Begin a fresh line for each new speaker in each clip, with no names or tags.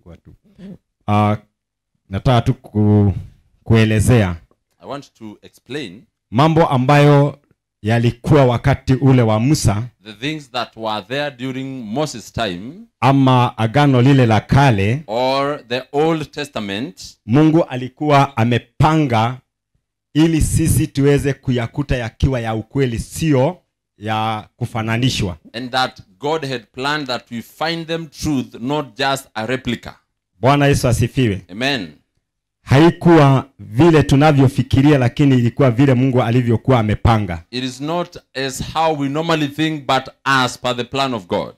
itakuwa tu uh, nataka tu ku, kuelezea
I want to explain
mambo ambayo yalikuwa wakati ule wa musa
the things that were there during Moses' time
ama agano lile la kale
or the Old Testament
mungu alikuwa amepanga ili sisi tuweze kuyakuta yakiwa ya ukweli sio ya kufananishwa
and that God had planned that we find them truth, not just a replica.
bwana yesu asifiwe
Amen.
haikuwa vile tunavyofikiria lakini ilikuwa vile mungu alivyokuwa amepanga
It is not as how we normally think, but as per the plan of God.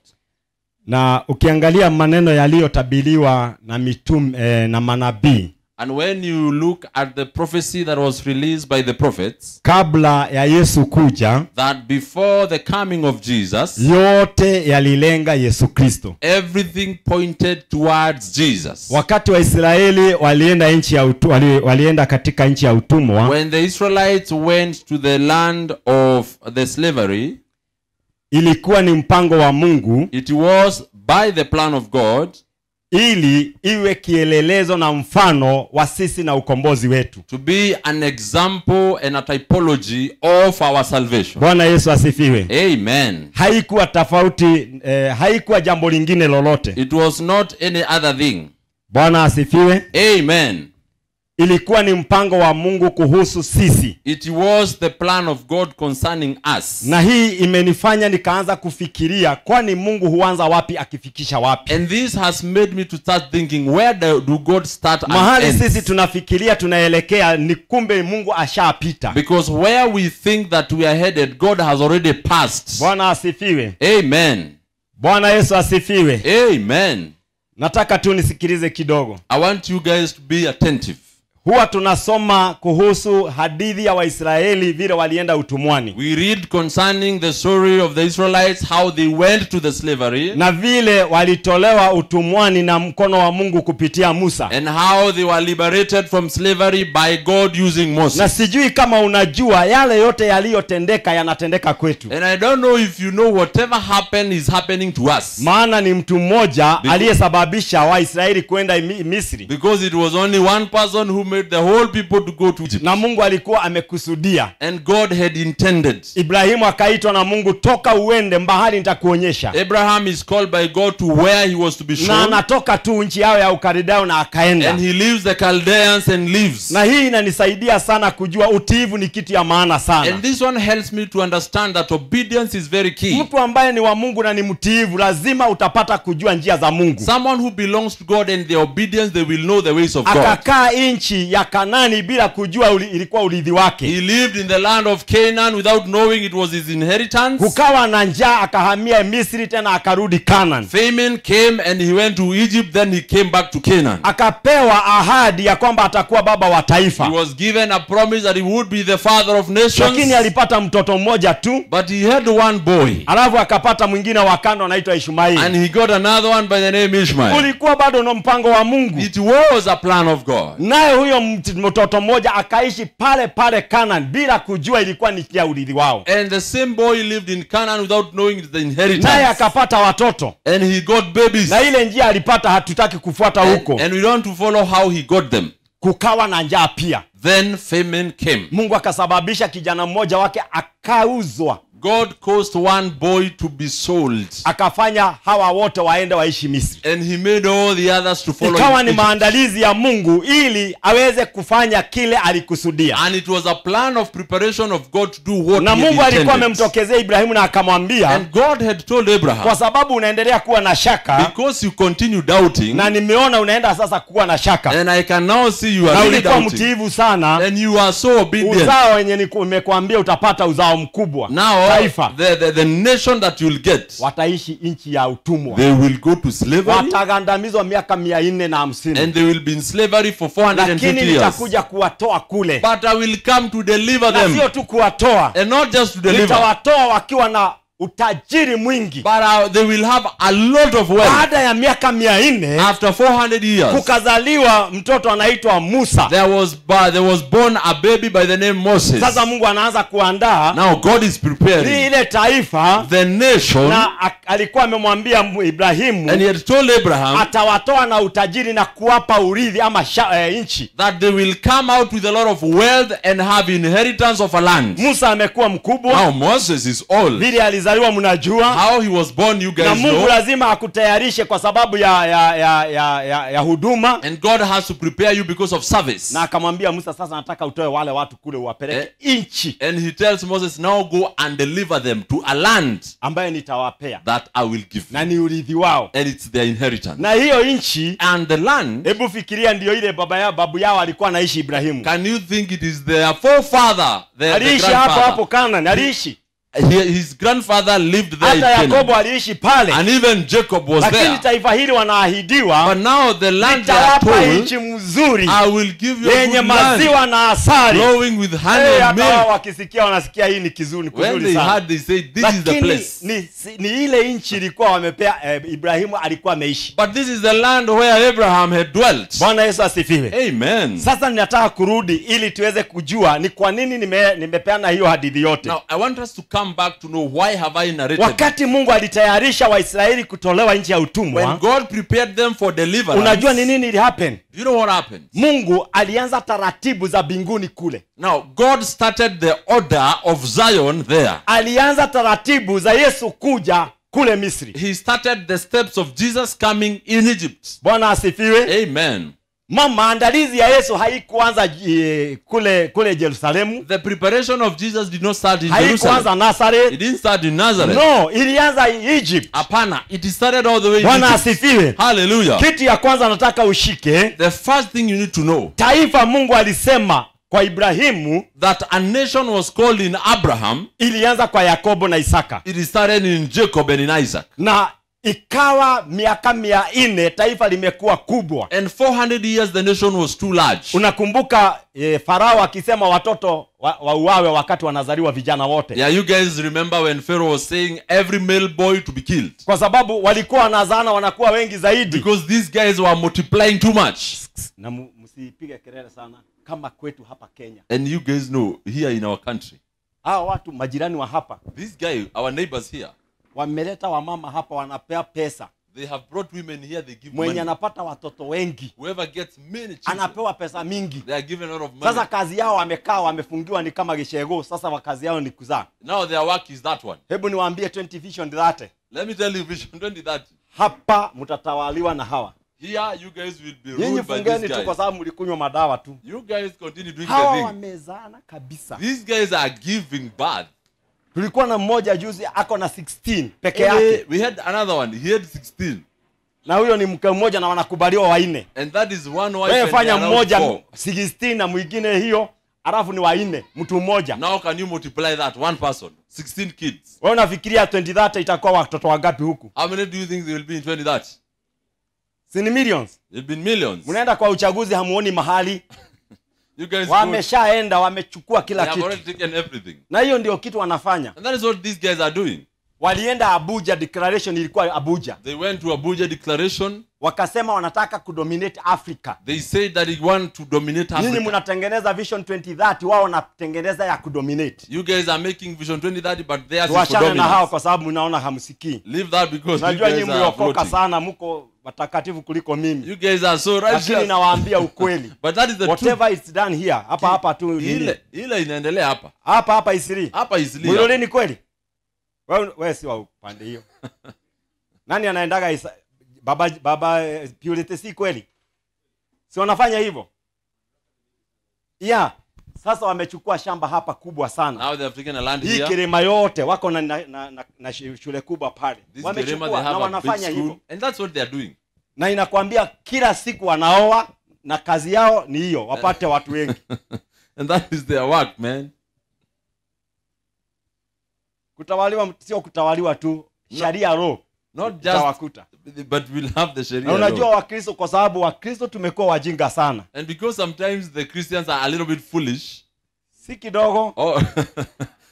na ukiangalia maneno yaliyotabiriwa na mitum eh, na manabii
And when you look at the prophecy that was released by the prophets,
kabla ya yesu kuja
that before the coming of Jesus,
yote yalilenga yesu kristo
everything pointed towards Jesus.
wakati waisraeli walienda nchi ya utu, wali, walienda katika nchi ya utumwa
When the Israelites went to the land of the slavery,
ilikuwa ni mpango wa mungu
it was by the plan of God
ili iwe kielelezo na mfano wa sisi na ukombozi wetu
to be an example and a typology of our salvation.
bwana yesu asifiwe
Amen.
haikuwa tofauti eh, haikuwa jambo lingine lolote
It was not any other thing.
bwana asifiwe
Amen.
ilikuwa ni mpango wa mungu kuhusu sisi
It was the plan of God concerning us.
na hii imenifanya nikaanza kufikiria kwani mungu huanza wapi akifikisha wapi
And this has made me to start thinking where do, do God start and
mahali
end?
sisi tunafikiria tunaelekea ni kumbe mungu ashapita
Because where we think that we are headed, God has already passed.
bwana asifiwe
Amen.
bwana yesu asifiwe
Amen.
nataka tu nisikilize kidogo
I want you guys to be attentive.
huwa tunasoma kuhusu hadithi ya waisraeli vile walienda utumwani
We read concerning the story of the Israelites, how they went to the slavery
na vile walitolewa utumwani na mkono wa mungu kupitia musa
and how they were liberated from slavery by God using
na
Moses.
sijui kama unajua yale yote yaliyotendeka yanatendeka kwetu
And I don't know if you know whatever happened is happening to us.
maana ni mtu mmoja
Because-
aliyesababisha waisraeli kwenda Mi- misri
Because it was only one person who made the whole people to go to Egypt.
na mungu alikuwa amekusudia
And God had intended.
ibrahimu akaitwa na mungu toka uende mbahali nitakuonyesha
Abraham is called by God to where he was to be
na
shown.
anatoka tu nchi yao ya ukaridao na akaenda
And he leaves the Chaldeans and leaves.
na hii inanisaidia sana kujua utiivu ni kitu ya maana sana
And this one helps me to understand that obedience is very key.
mtu ambaye ni wa mungu na ni mtiivu lazima utapata kujua njia za mungu
Someone who belongs to God and their obedience, they will know the ways of God.
akakaa nchi ya kanani bila kujua uli, ilikuwa urithi wake
He lived in the land of Canaan without knowing it was his inheritance.
kukawa na njaa akahamia misri tena akarudi kanan
Famine came and he went to Egypt, then he came back to Canaan.
akapewa ahadi ya kwamba atakuwa baba wa
He
taifa
was given a promise that he would be the father of nations.
lakini alipata mtoto mmoja tu
But he had one boy.
alafu akapata mwingine wa kando anaitwa
And
ishmaeli
he got another one by the name Ishmael.
ulikuwa bado na mpango wa mungu
It was a plan of God.
naye huyo mt- mtoto mmoja akaishi pale pale kanan bila kujua ilikuwa ni ya urithi wao
And the same boy lived in Canaan without knowing the
naye
inheritance.
akapata watoto
And he got babies.
na ile njia alipata hatutaki kufuata
And,
huko
and we don't to follow how he got them.
kukawa na njaa pia
Then famine came.
mungu akasababisha kijana mmoja wake akauzwa
God caused one boy to be sold.
akafanya hawa wote waende waishi misri
And he made all the others to follow
ikawa
him.
ni maandalizi ya mungu ili aweze kufanya kile alikusudia
And it was a plan of preparation of God to do what
na
he
mungu alikuwa
intended.
amemtokezea ibrahimu na akamwambia
And God had told
kwa
Abraham,
sababu unaendelea kuwa na shaka
because you continue doubting,
na nimeona unaenda sasa kuwa na shaka
and I can now see you
na
are really
ulikuwa
doubting,
mtiivu sana
and you are so obedient.
uzao wenye niku- nimekuambia utapata uzao mkubwa
Now,
taifa
the, the, the nation that you'll get,
wataishi nchi ya utumwa
they will go to slavery,
watagandamizwa miaka mia nne na hamsini
and they will be in slavery for
lakini
450 years.
nitakuja kuwatoa kule
But I will come to deliver
na
them,
sio tu kuwatoa
and not just to deliver,
nitawatoa wakiwa na utajiri mwingi
but uh, they will have a lot of wealth.
baada ya miaka mia nne
After 400 years,
kukazaliwa mtoto anaitwa musa
there was uh, there was born a baby by the name Moses.
sasa mungu anaanza kuandaa
Now God is
ni
preparing
ile taifa
the nation,
na a- alikuwa amemwambia mu- ibrahimu
and He had told Abraham
atawatoa na utajiri na kuwapa urithi ama sha, eh, nchi
that they will come out with a lot of wealth and have inheritance of a land.
musa amekuwa mkubwa
Now Moses is old.
vile alizaliwa mnajua
How he was born, you
na
guys
mungu
know.
lazima akutayarishe kwa sababu ya ya ya ya, ya, ya huduma
And God has to prepare you because of service.
na akamwambia musa sasa nataka utoe wale watu kule uwapeleke nchi
And he tells Moses, now go and deliver them to a land
ambayo nitawapea
that I will give
na
you.
ni urithi wao
And it's their inheritance.
na hiyo nchi
And the land,
hebu fikiria ndio ile baba ya babu yao alikuwa anaishi ibrahimu
can you think it is their forefather, their, the
aliishi hapo hapo
grandfather?
kanani aliishi
He- His grandfather lived there in
hata
Canaan.
yakobo aliishi pale
And even Jacob was
lakini
there.
taifa hili
But
wanaahidiwa
now the land they are
nitawapa
told,
nchi mzuri
I will give you a
yenye
good land,
maziwa na asali
flowing with honey
Eh,
and
hata wao
milk.
wakisikia wanasikia hii ni kizuri
When
kuzuri
they
sana
heard, they said, this is the
lakini
place.
ni, si- ni ile nchi ilikuwa wamepea eh, ibrahimu alikuwa ameishi
But this is the land where Abraham had dwelt.
bwana yesu asifiwe
Amen.
sasa ninataka kurudi ili tuweze kujua ni kwa nini nime, nimepeana hiyo hadithi yote
Now, I want us to come back to know why have I narrated
wakati mungu alitayarisha waisraeli kutolewa nchi ya
When
utumwa
God prepared them for deliverance,
unajua ni nini ili happen
do you know what happened?
mungu alianza taratibu za mbinguni kule
Now, God started the order of Zion there.
alianza taratibu za yesu kuja kule misri
He started the steps of Jesus coming in Egypt.
bwana asifiwe
Amen.
ma maandalizi ya yesu haikuanza eh, kule kule jerusalemu
The preparation of Jesus did not start in Jerusalem.
haikuanza nazareth
It didn't start in Nazareth.
no ilianza egypt
Apana. It started all the way in
bwana
Egypt.
asifiwe
Hallelujah.
kitu ya kwanza nataka ushike
The first thing you need to know
taifa mungu alisema kwa ibrahimu
that a nation was called in Abraham.
ilianza kwa yakobo na isaka
It started in Jacob and in Isaac.
na ikawa miaka mia nne taifa limekuwa kubwa
And 400 years the nation was too large.
unakumbuka e, farao akisema watoto wa- wauawe wakati wanazaliwa vijana wote
Yeah, you guys remember when Pharaoh was saying every male boy to be killed
kwa sababu walikuwa wanazana wanakuwa wengi zaidi
because these guys were multiplying too much.
na mu- msipige kelele sana kama kwetu hapa kenya
And you guys know here in our country,
hawa watu majirani wa hapa
this guy, our neighbors here,
wameleta wamama hapa wanapea pesa
they have brought women here, they give
mwenye
money.
anapata watoto wengi
Whoever gets many children,
anapewa pesa mingi
they are given a lot of money.
sasa kazi yao wamekaa wamefungiwa ni kama gishego sasa wa kazi yao ni kuzaa
Now their work is that one.
hebu niwaambie 20 vision dhate
Let me tell you, Vision 2030.
hapa mtatawaliwa na hawa
Here, you guys will be
nyinyi
ruled by
fungeni
these
tu kwa
guys.
sababu mlikunywa madawa tu
You guys continue doing
hawa
the thing.
wamezana kabisa
These guys are giving birth.
tulikuwa na mmoja juzi ako na 16 peke
Eh,
yake
we had another one. He had 16.
na huyo ni mke mmoja na wanakubaliwa wanne
And that is one wife
wewe
and
fanya
around
mmoja
four.
16 na mwingine hiyo alafu ni wanne mtu mmoja
Now can you multiply that? One person, 16 kids.
wewe unafikiria 2030 itakuwa watoto wangapi huku
How many do you think there will be in 2030?
si ni millions
There'll be millions.
mnaenda kwa uchaguzi hamuoni mahali
You guys go,
wameshaenda wamechukua
they
kila
have
kitu
already taken everything.
na hiyo ndio kitu wanafanya
And that is what these guys are doing.
walienda abuja declaration ilikuwa abuja
They went to Abuja declaration.
wakasema wanataka kudominate africa
They said that they want to dominate
nyinyi
Africa.
mnatengeneza vision 2030 wao wanatengeneza ya kudominate
You guys are making Vision 2030, but theirs is for
tuachane na hao
dominance.
kwa sababu mnaona hamsikii
Leave that because you
najua
guys
nyinyi
are
mliokoka
floating.
sana mko watakatifu kuliko mimi
You guys are so
lakini
righteous.
nawaambia ukweli
But that is the truth.
whatever is done here hapa hapa tu nini.
Ile ile inaendelea hapa.
hapa hapa isiri
Hapa is legal.
mwilolini kweli wewe wewe si wa upande hiyo nani anaendaga isa, baba baba eh, purity si kweli si wanafanya hivyo yeah sasa wamechukua shamba hapa kubwa sana
Now they have taken a land
hii
here.
kirima yote wako na, na, na, na, na shi- shule kubwa pale
This Kirema,
wamechukua
they
na
have a big
wanafanya
school.
hivyo
And that's what they are doing.
na inakwambia kila siku wanaoa na kazi yao ni hiyo wapate watu wengi
And that is their work, man.
kutawaliwa sio kutawaliwa tu sharia ro
Not just,
itawakuta
but we'll have the Sharia
na unajua
law.
wakristo kwa sababu wakristo tumekuwa wajinga sana
And because sometimes the Christians are a little bit foolish,
si kidogo
or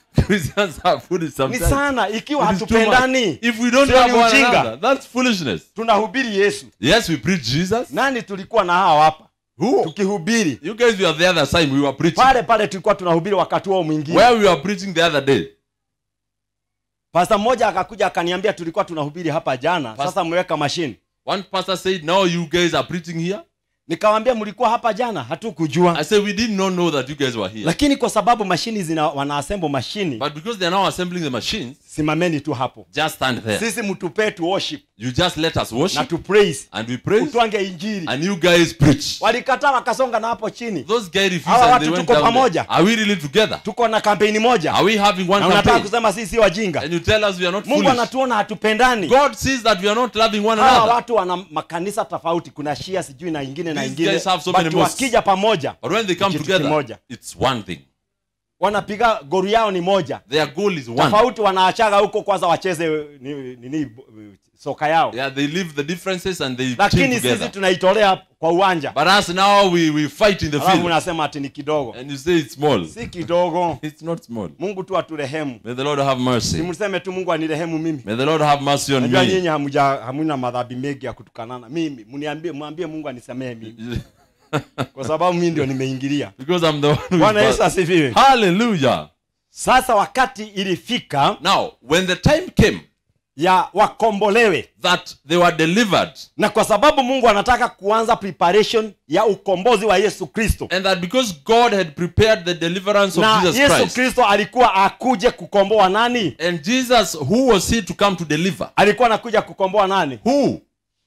Christians are foolish
ni
sometimes.
sana ikiwa
It is too much.
hatupendani
If we don't
Sio
love
ni
one
ujinga.
another, that's foolishness.
tunahubiri yesu
Yes, we preach Jesus.
nani tulikuwa na hawa hapa
Who?
tukihubiri
You guys were the other side. We were preaching.
pale pale tulikuwa tunahubiri wakati huo mwingine
Where we were preaching the other day.
pasta mmoja akakuja akaniambia tulikuwa tunahubiri hapa jana
Pas-
sasa mmeweka mashine
One pastor said, Now you guys are preaching here.
nikawambia mlikuwa hapa jana hatukujua
I said, We did not know that you guys were here.
lakini kwa sababu mashini zina wanaasembo mashini
But because they are now assembling the machines,
simameni tu hapo
just stand there.
sisi mtupee tu worship
You just let us
na
worship
tu praise
and we praise,
utwange injili
and you guys preach.
walikataa wakasonga na hapo chini
Those guys refused
Hawa
and
watu
they went
tuko
down
pamoja.
there. Are we really together?
tuko na kampeni moja
Are we having one
na unataka
campaign?
kusema sisi si wajinga
And you tell us we are not
mungu
foolish.
anatuona hatupendani
God sees that we are not loving one
hawa
another.
watu wana makanisa tofauti kuna shia sijui na ingine na
These
ingine
guys have so
But
many mosques.
wakija pamoja
But when they come
Kitu
together,
kimoja.
it's one thing.
wanapiga goru yao ni moja
Their goal is one.
tofauti wanaachaga huko kwanza wacheze nini, nini soka yao
Yeah, they leave the differences and they team
lakini sisi
together.
tunaitolea kwa uwanja
But us now we, we fight in the
alafu
field.
unasema ati ni kidogo
And you say it's small.
si kidogo
It's not small.
mungu tu aturehemu
May the Lord have mercy.
simseme tu mungu anirehemu mimi
May the Lord have mercy on
najua
me.
nyinyi hamuja hamuna madhambi mengi ya kutukanana mimi mniambie mwambie mungu anisamehe mimi kwa sababu mimi ndio nimeingilia
because I'm the one who
bwana
is
yesu
bad.
asifiwe
Hallelujah.
sasa wakati ilifika
Now, when the time came
ya wakombolewe
that they were delivered,
na kwa sababu mungu anataka kuanza preparation ya ukombozi wa yesu kristo
and that because God had prepared the deliverance of
na
Jesus
yesu
Christ,
kristo alikuwa akuje kukomboa nani
and Jesus, who was he to come to deliver?
alikuwa anakuja kukomboa nani
Who?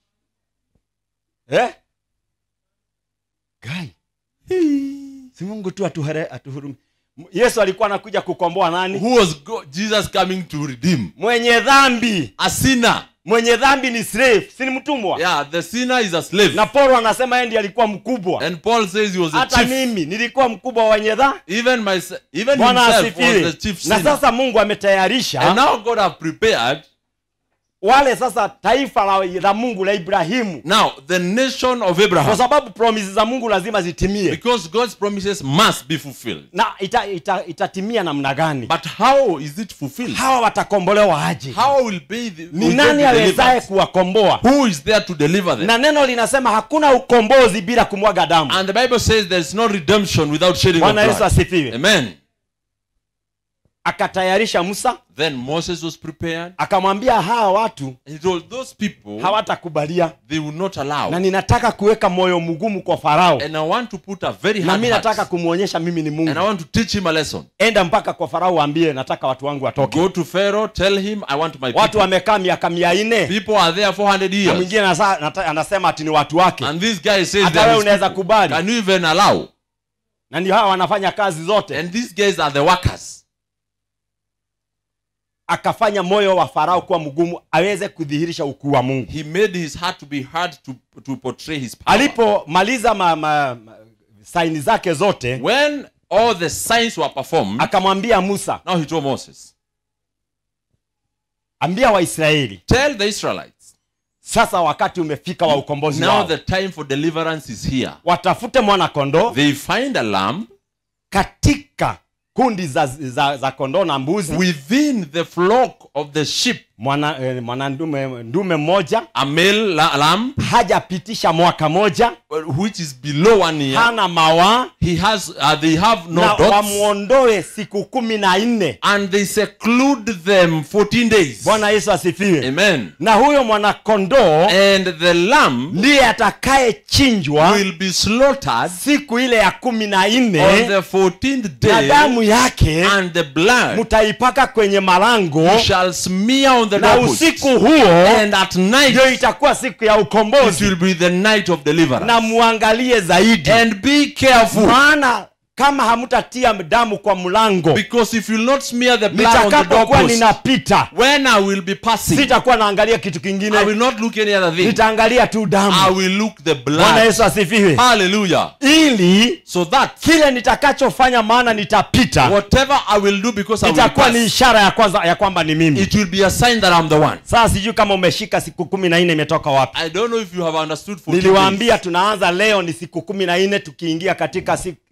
eh? Gai. si mungu tu atuhere, atuhurumi yesu alikuwa anakuja kukomboa nani
Who was go- Jesus coming to redeem?
mwenye dhambi
A sinner.
mwenye dhambi ni slave si ni mtumwa
Yeah, the sinner is a slave.
na paulo anasema yeye ndiye alikuwa mkubwa
And Paul says he was a
hata
chief.
mimi nilikuwa mkubwa wa wenye dhambi
Even my, even
bwana
himself was
asifiwe
the chief
na
sinner.
sasa mungu
And
ametayarisha
now God have prepared
wale sasa taifa la, la mungu la ibrahimu
now the nation of
kwa
Abraham.
sababu promises za mungu lazima zitimie
Because God's promises must be fulfilled.
na ita, ita, itatimia namna gani
But how is it fulfilled?
hawa watakombolewa aje
How will be the,
ni
will
nani
they be
awezaye
delivered?
kuwakomboa
Who is there to deliver them?
na neno linasema hakuna ukombozi bila kumwaga damu
And the Bible says there's no redemption without shedding of
bwana yesu
blood.
asifiwe
Amen.
akatayarisha musa
Then Moses was prepared.
akamwambia hawa watu
He told those people
hawatakubalia
they will not allow.
na ninataka kuweka moyo mgumu kwa farao
And I want to put a very
na
hard
mi nataka
heart.
kumwonyesha mimi ni
And I
mungu
want to teach him a lesson.
enda mpaka kwa farao waambie nataka watu wangu watoke
Go to Pharaoh, tell him I want my
watu
people.
wamekaa miaka mia nne
People are there 400
na
years.
mwingine anasa- nata- anasema ati ni watu wake
And this guy says
hata
there
wewe
is
unaweza
people.
kubali
Can you even allow?
na ndio hawa wanafanya kazi zote
And these guys are the workers.
akafanya moyo wa farao kuwa mgumu aweze kudhihirisha ukuu wa mungu
He made his heart to be hard to, to portray his power.
alipomaliza ma, ma, ma, saini zake zote
When all the signs were performed,
akamwambia musa
now he told Moses,
ambia waisraeli
Tell the Israelites,
sasa wakati umefika wa ukombozi
now
wao
the time for deliverance is here.
watafute mwana kondoo
They find a lamb
katika kundi za, za, za kondoo na mbuzi
within the flock of the sheep,
mwana, eh, mwana ndume, ndume mmoja
a male la- lamb,
hajapitisha mwaka moja
which is below one year.
hana mawaa
He has, uh, they have no
na
dots,
wamwondoe siku kumi na nne
and they seclude them 14 days.
bwana yesu asifiwe
Amen.
na huyo mwanakondoo
And the lamb
ndiye atakayechinjwa
will be slaughtered
siku ile ya kumi na
on
nne
the 14th
na
day,
damu yake
and the blood
mtaipaka kwenye malango
shall smear on the
na
doorpost.
usiku huo
And at night
ndio itakuwa siku ya
it
ukombozi
will be the night of deliverance.
na muangalie zaidi
And be careful,
maana kama hamutatia damu kwa mlango
because if you will not smear the blood on the
nitakapokuwa
doorpost,
ninapita
when I will be passing,
sitakuwa naangalia kitu
I
kingine
will not look any other thing.
nitaangalia tu
I
damu
will look the
bwana
blood.
yesu asifiwe
Hallelujah.
ili
So that
kile nitakachofanya maana nitapita
whatever I will do because I will
itakuwa ni
pass,
ishara ya kwanza ya kwamba ni mimi
it will be a sign that I'm the one.
sasa sijui kama umeshika siku kumi na nne imetoka wapi
I don't know if you have understood 14 days.
niliwaambia tunaanza leo ni siku kumi na nne tukiingia katika si, se,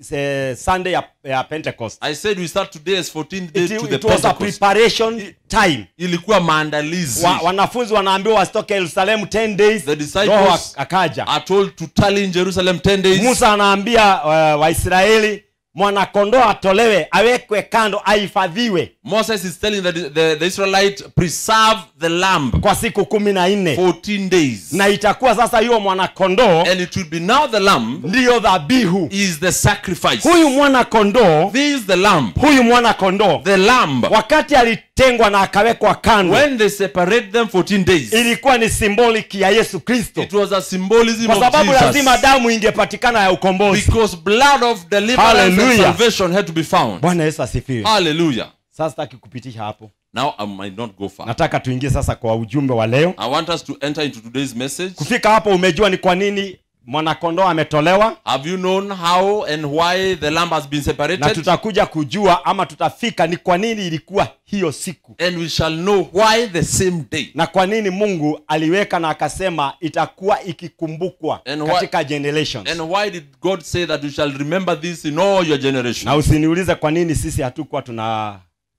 eh, sunday ya, ya pentecost
I said we start today as 14th day
it,
to the
it was a
Pentecost.
preparation time
Ilikuwa maandalizi.
wa, wanafunzi wanaambiwa wasitoke yerusalemu 10 days
The disciples
roho ak- akaja
are told to tally in Jerusalem 10 days.
musa anaambia uh, waisraeli mwanakondoo atolewe awekwe kando ahifadhiwe
Moses is telling the, the, the Israelite preserve the lamb
kwa siku kumi na nne
14 days.
na itakuwa sasa hiyo mwanakondoo
And it will be now the lamb
ndiyo dhabihu
is the sacrifice.
huyu mwana kondoo
This is the lamb.
huyu mwana kondoo
The lamb.
wakati alitengwa na akawekwa kando
When they separate them 14 days,
ilikuwa ni symbolik ya yesu kristo
it was a symbolism
kwa
of
sababu lazima
Jesus.
damu ingepatikana ya ukombozi
Because blood of deliverance and
Hallelujah.
salvation had to be found.
bwana yesu asifiwe
Hallelujah.
sasa sitaki kupitisha hapo
Now I might not go far.
nataka tuingie sasa kwa ujumbe wa leo
I want us to enter into today's message.
kufika hapo umejua ni kwa nini mwanakondoo ametolewa
Have you known how and why the lamb has been
na
separated?
tutakuja kujua ama tutafika ni kwa nini ilikuwa hiyo siku
And we shall know why the same day.
na kwa nini mungu aliweka na akasema itakuwa ikikumbukwa
And why-
katika generations
And why did God say that you shall remember this in all your
na
generations?
usiniulize kwa nini sisi hatukuwa tuna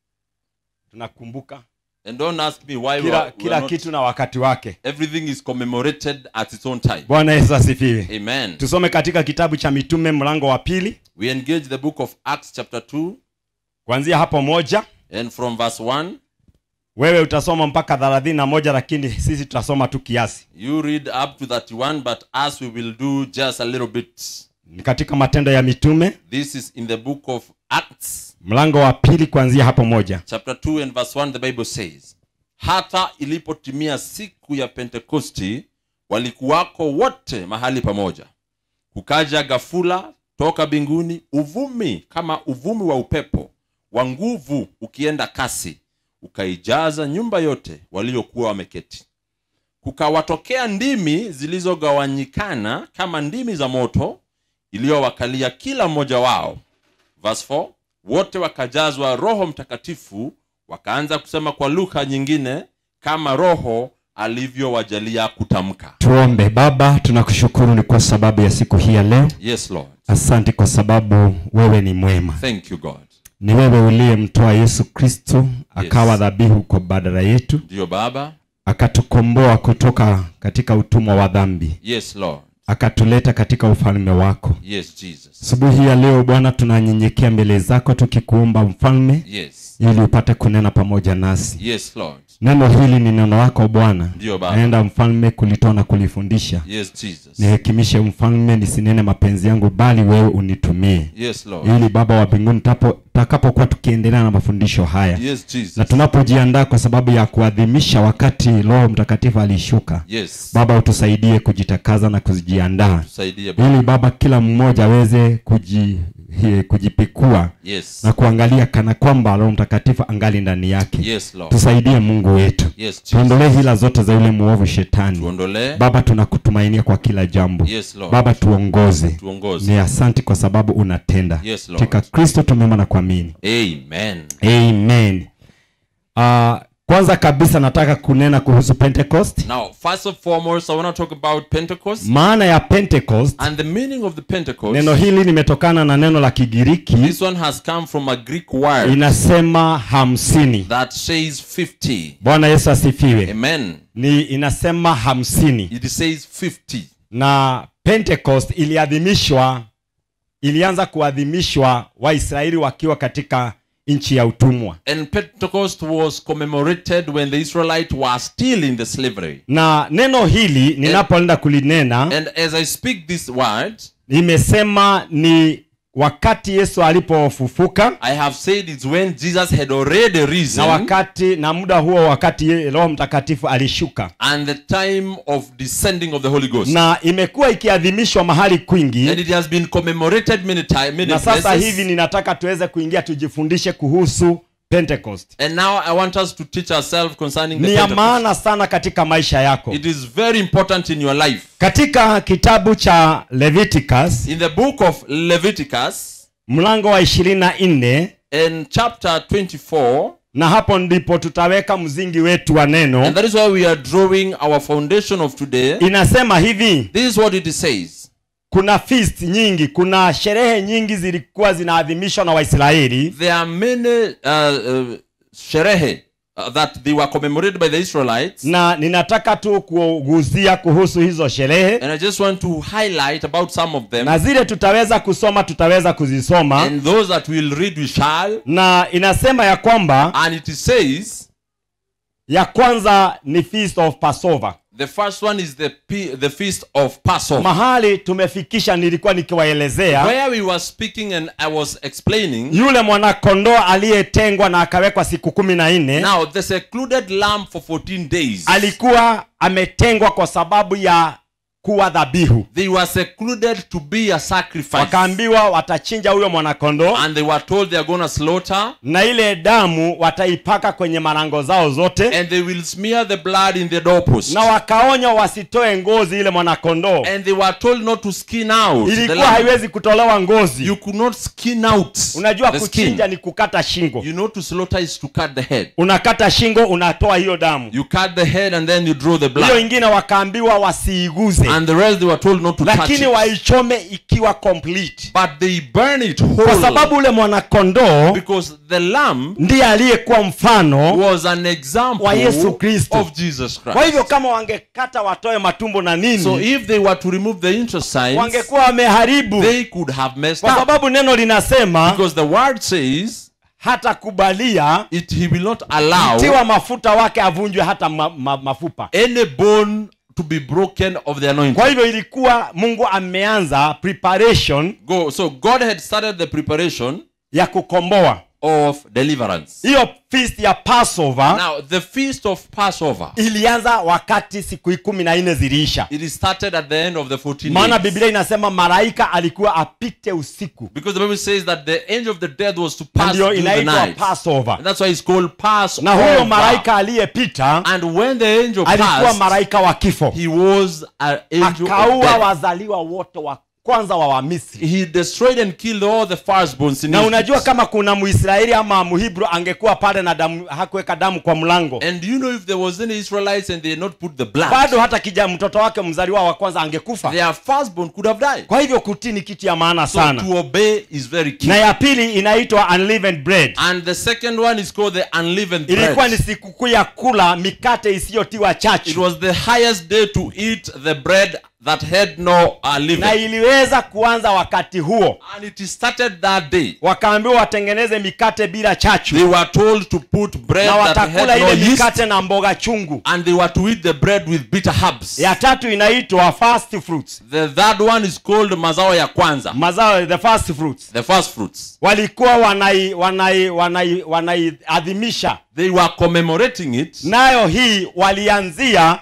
tunakumbuka
And don't ask me why we
kila,
are, we
kila
are not.
kitu na wakati wake
Everything is commemorated at its own time.
bwana yesu asifiwe
Amen.
tusome katika kitabu cha mitume mlango wa pili
We engage the book of Acts, chapter 2,
kuanzia hapo moja
and from verse 1.
wewe utasoma mpaka thelathini na moja lakini sisi tutasoma tu kiasi
You read up to 31, but us we will do just a little bit.
ni katika matendo ya mitume
This is in the book of Acts,
mlango wa pili kuanzia hapo moja
chapter 2 and verse 1 the bible says hata ilipotimia siku ya pentekosti walikuwako wote mahali pamoja kukaja gafula toka mbinguni uvumi kama uvumi wa upepo wa nguvu ukienda kasi ukaijaza nyumba yote waliokuwa wameketi kukawatokea ndimi zilizogawanyikana kama ndimi za moto iliyowakalia kila mmoja wao verse 4 wote wakajazwa roho mtakatifu wakaanza kusema kwa lugha nyingine kama roho alivyowajalia kutamka
tuombe baba tunakushukuru ni kwa sababu ya siku hii ya leo
yes lord
asante kwa sababu wewe ni mwema
thank you god
ni wewe uliyemtoa yesu kristo akawa dhabihu kwa badala yetu
ndiyo baba
akatukomboa kutoka katika utumwa wa dhambi
yes lord
akatuleta katika ufalme wako
yes jesus
asubuhi ya leo bwana tunanyenyekea mbele zako tukikuomba mfalme
yes
ili upate kunena pamoja nasi
yes lord
neno hili ni neno lako bwana
Ndiyo, Baba.
naenda mfalme kulitoa na kulifundisha
yes jesus
nihekimishe mfalme nisinene mapenzi yangu bali wewe unitumie
yes lord
ili baba wa mbinguni tapo- takapokuwa tukiendelea na mafundisho haya
yes jesus
na tunapojiandaa kwa sababu ya kuadhimisha wakati roho mtakatifu alishuka
yes
baba utusaidie kujitakaza na kujiandaa
tusaidie baba
ili baba kila mmoja aweze kuji, he- kujipikua
yes
na kuangalia kana kwamba roho mtakatifu angali ndani yake
yes lord
tusaidie mungu wetu
yes jesus
tuondolee hila zote za yule muovu shetani
tuondolee
baba tunakutumainia kwa kila jambo
yes lord
baba tuongoze
tuongoze
ni asanti kwa sababu unatenda
Yes, Lord.
katika kristo tumeomba na kuamini
amen
amen uh, kwanza kabisa nataka kunena kuhusu pentecost
now first and foremost i want to talk about pentecost
maana ya pentecost
and the meaning of the pentecost
neno hili limetokana na neno la kigiriki
this one has come from a greek word
inasema hamsini
that says 50
bwana yesu asifiwe
amen
ni inasema hamsini
it says 50
na pentecost iliadhimishwa ilianza kuadhimishwa waisraeli wakiwa katika nchi ya utumwa
and pentecost was commemorated when the israelites were still in the slavery
na neno hili ninapoenda kulinena
and as i speak this word
imesema ni wakati yesu alipofufuka
i have said it's when jesus had already
na
risen
wakati na muda huo wakati ye- roho mtakatifu alishuka
and the time of descending of the holy ghost
na imekuwa ikiadhimishwa mahali kwingi
and it has been commemorated many times many
na sasa
places.
hivi ninataka tuweze kuingia tujifundishe kuhusu pentecost
And now I want us to teach ourselves concerning the
ni ya
Pentecost.
maana sana katika maisha yako
It is very important in your life.
katika kitabu cha leviticus
In the book of Leviticus,
mlango wa ishirini na nne
in chapter 24,
na hapo ndipo tutaweka mzingi wetu wa
and
neno
that is why we are drawing our foundation of today.
inasema hivi
This is what it says
kuna feast nyingi kuna sherehe nyingi zilikuwa zinaadhimishwa na waisraeli
there are many uh, uh, sherehe uh, that they were commemorated by the Israelites.
na ninataka tu kuguzia kuhusu hizo sherehe
And I just want to highlight about some of them.
na zile tutaweza kusoma tutaweza kuzisoma
And those that we'll read, we shall.
na inasema ya kwamba
And it says,
ya kwanza ni feast of passover
the first one is the, P- the feast of Passover.
mahali tumefikisha nilikuwa nikiwaelezea
Where we were speaking and I was explaining.
yule mwanakondoo aliyetengwa na akawekwa siku kumi na nne
Now, the secluded lamb for 14 days.
alikuwa ametengwa kwa sababu ya kuwa dhabihu
They were secluded to be a sacrifice.
wakaambiwa watachinja huyo mwanakondoo
And they were told they are going to slaughter.
na ile damu wataipaka kwenye malango zao zote
And they will smear the blood in the doorpost.
na wakaonywa wasitoe ngozi ile mwanakondoo
And they were told not to skin out. the
ilikuwa
lamb.
haiwezi kutolewa ngozi
You could not skin out
unajua
the
kuchinja
skin.
ni kukata shingo
You know to slaughter is to cut the head.
unakata shingo unatoa hiyo damu
You cut the head and then you draw the
hiyo
blood.
ingine wakaambiwa wasiiguze
And the rest they were told not to touch
lakini
it.
waichome ikiwa complete
But they burn it
kwa
whole.
sababu ule mwanakondoo
Because the lamb
ndiye aliyekuwa mfano
was an example
Wa Yesu Kristo.
of Jesus
kwa
Christ.
hivyo kama wangekata watoe matumbo na nini
So if they were to remove the intestines,
wangekuwa wameharibu
they could have messed
kwa
up.
sababu neno linasema
Because the word says
hata kubalia
it he will not allow
tiwa mafuta wake avunjwe hata ma, ma, mafupa
any bone to be broken of the anointing.
kwa hivyo ilikuwa mungu ameanza preparation
Go. So God had started the preparation
ya kukomboa
of deliverance.
hiyo feast ya passover
Now, the feast of Passover,
ilianza wakati siku kumi na nne ziliisha
it started at the end of the 14
maana
days.
biblia inasema malaika alikuwa apite usiku
Because the Bible says that the angel of the dead was to
Na
pass
ndio
through the
inaitwa
night.
passover
And that's why it's called Passover.
na huyo malaika aliyepita
And when the angel
alikuwa
passed,
malaika wa kifo
he was an angel of
akaua
death.
wazaliwa wote wa kwanza wa wamisri
He destroyed and killed all the firstborns in
na unajua
Egypt.
kama kuna muisraeli ama muhibru angekuwa pale na damu hakuweka damu kwa mlango
And do you know if there was any Israelites and they had not put the blood,
bado hata kija mtoto wake mzaliwa wa kwanza angekufa
their firstborn could have died.
kwa hivyo kutii ni kitu ya maana
So
sana
to obey is very key.
na ya pili inaitwa unleavened bread
And the second one is called the unleavened
ilikuwa ni
bread.
sikukuu ya kula mikate isiyotiwa
It
chachu
was the highest day to eat the bread that had no uh,
na
leaven.
iliweza kuanza wakati huo
And it started that day.
wakaambiwa watengeneze mikate bila chachu
They were told to put bread
na
that
watakula
had no
ile
yeast,
mikate na mboga chungu
and they were to eat the bread with bitter herbs.
ya tatu inaitwa first fruits
The third one is called mazao ya kwanza,
mazao the first fruits
the first fruits.
walikuwa wanai wanai wanai wanaiadhimisha
They were commemorating it.
nayo hii walianzia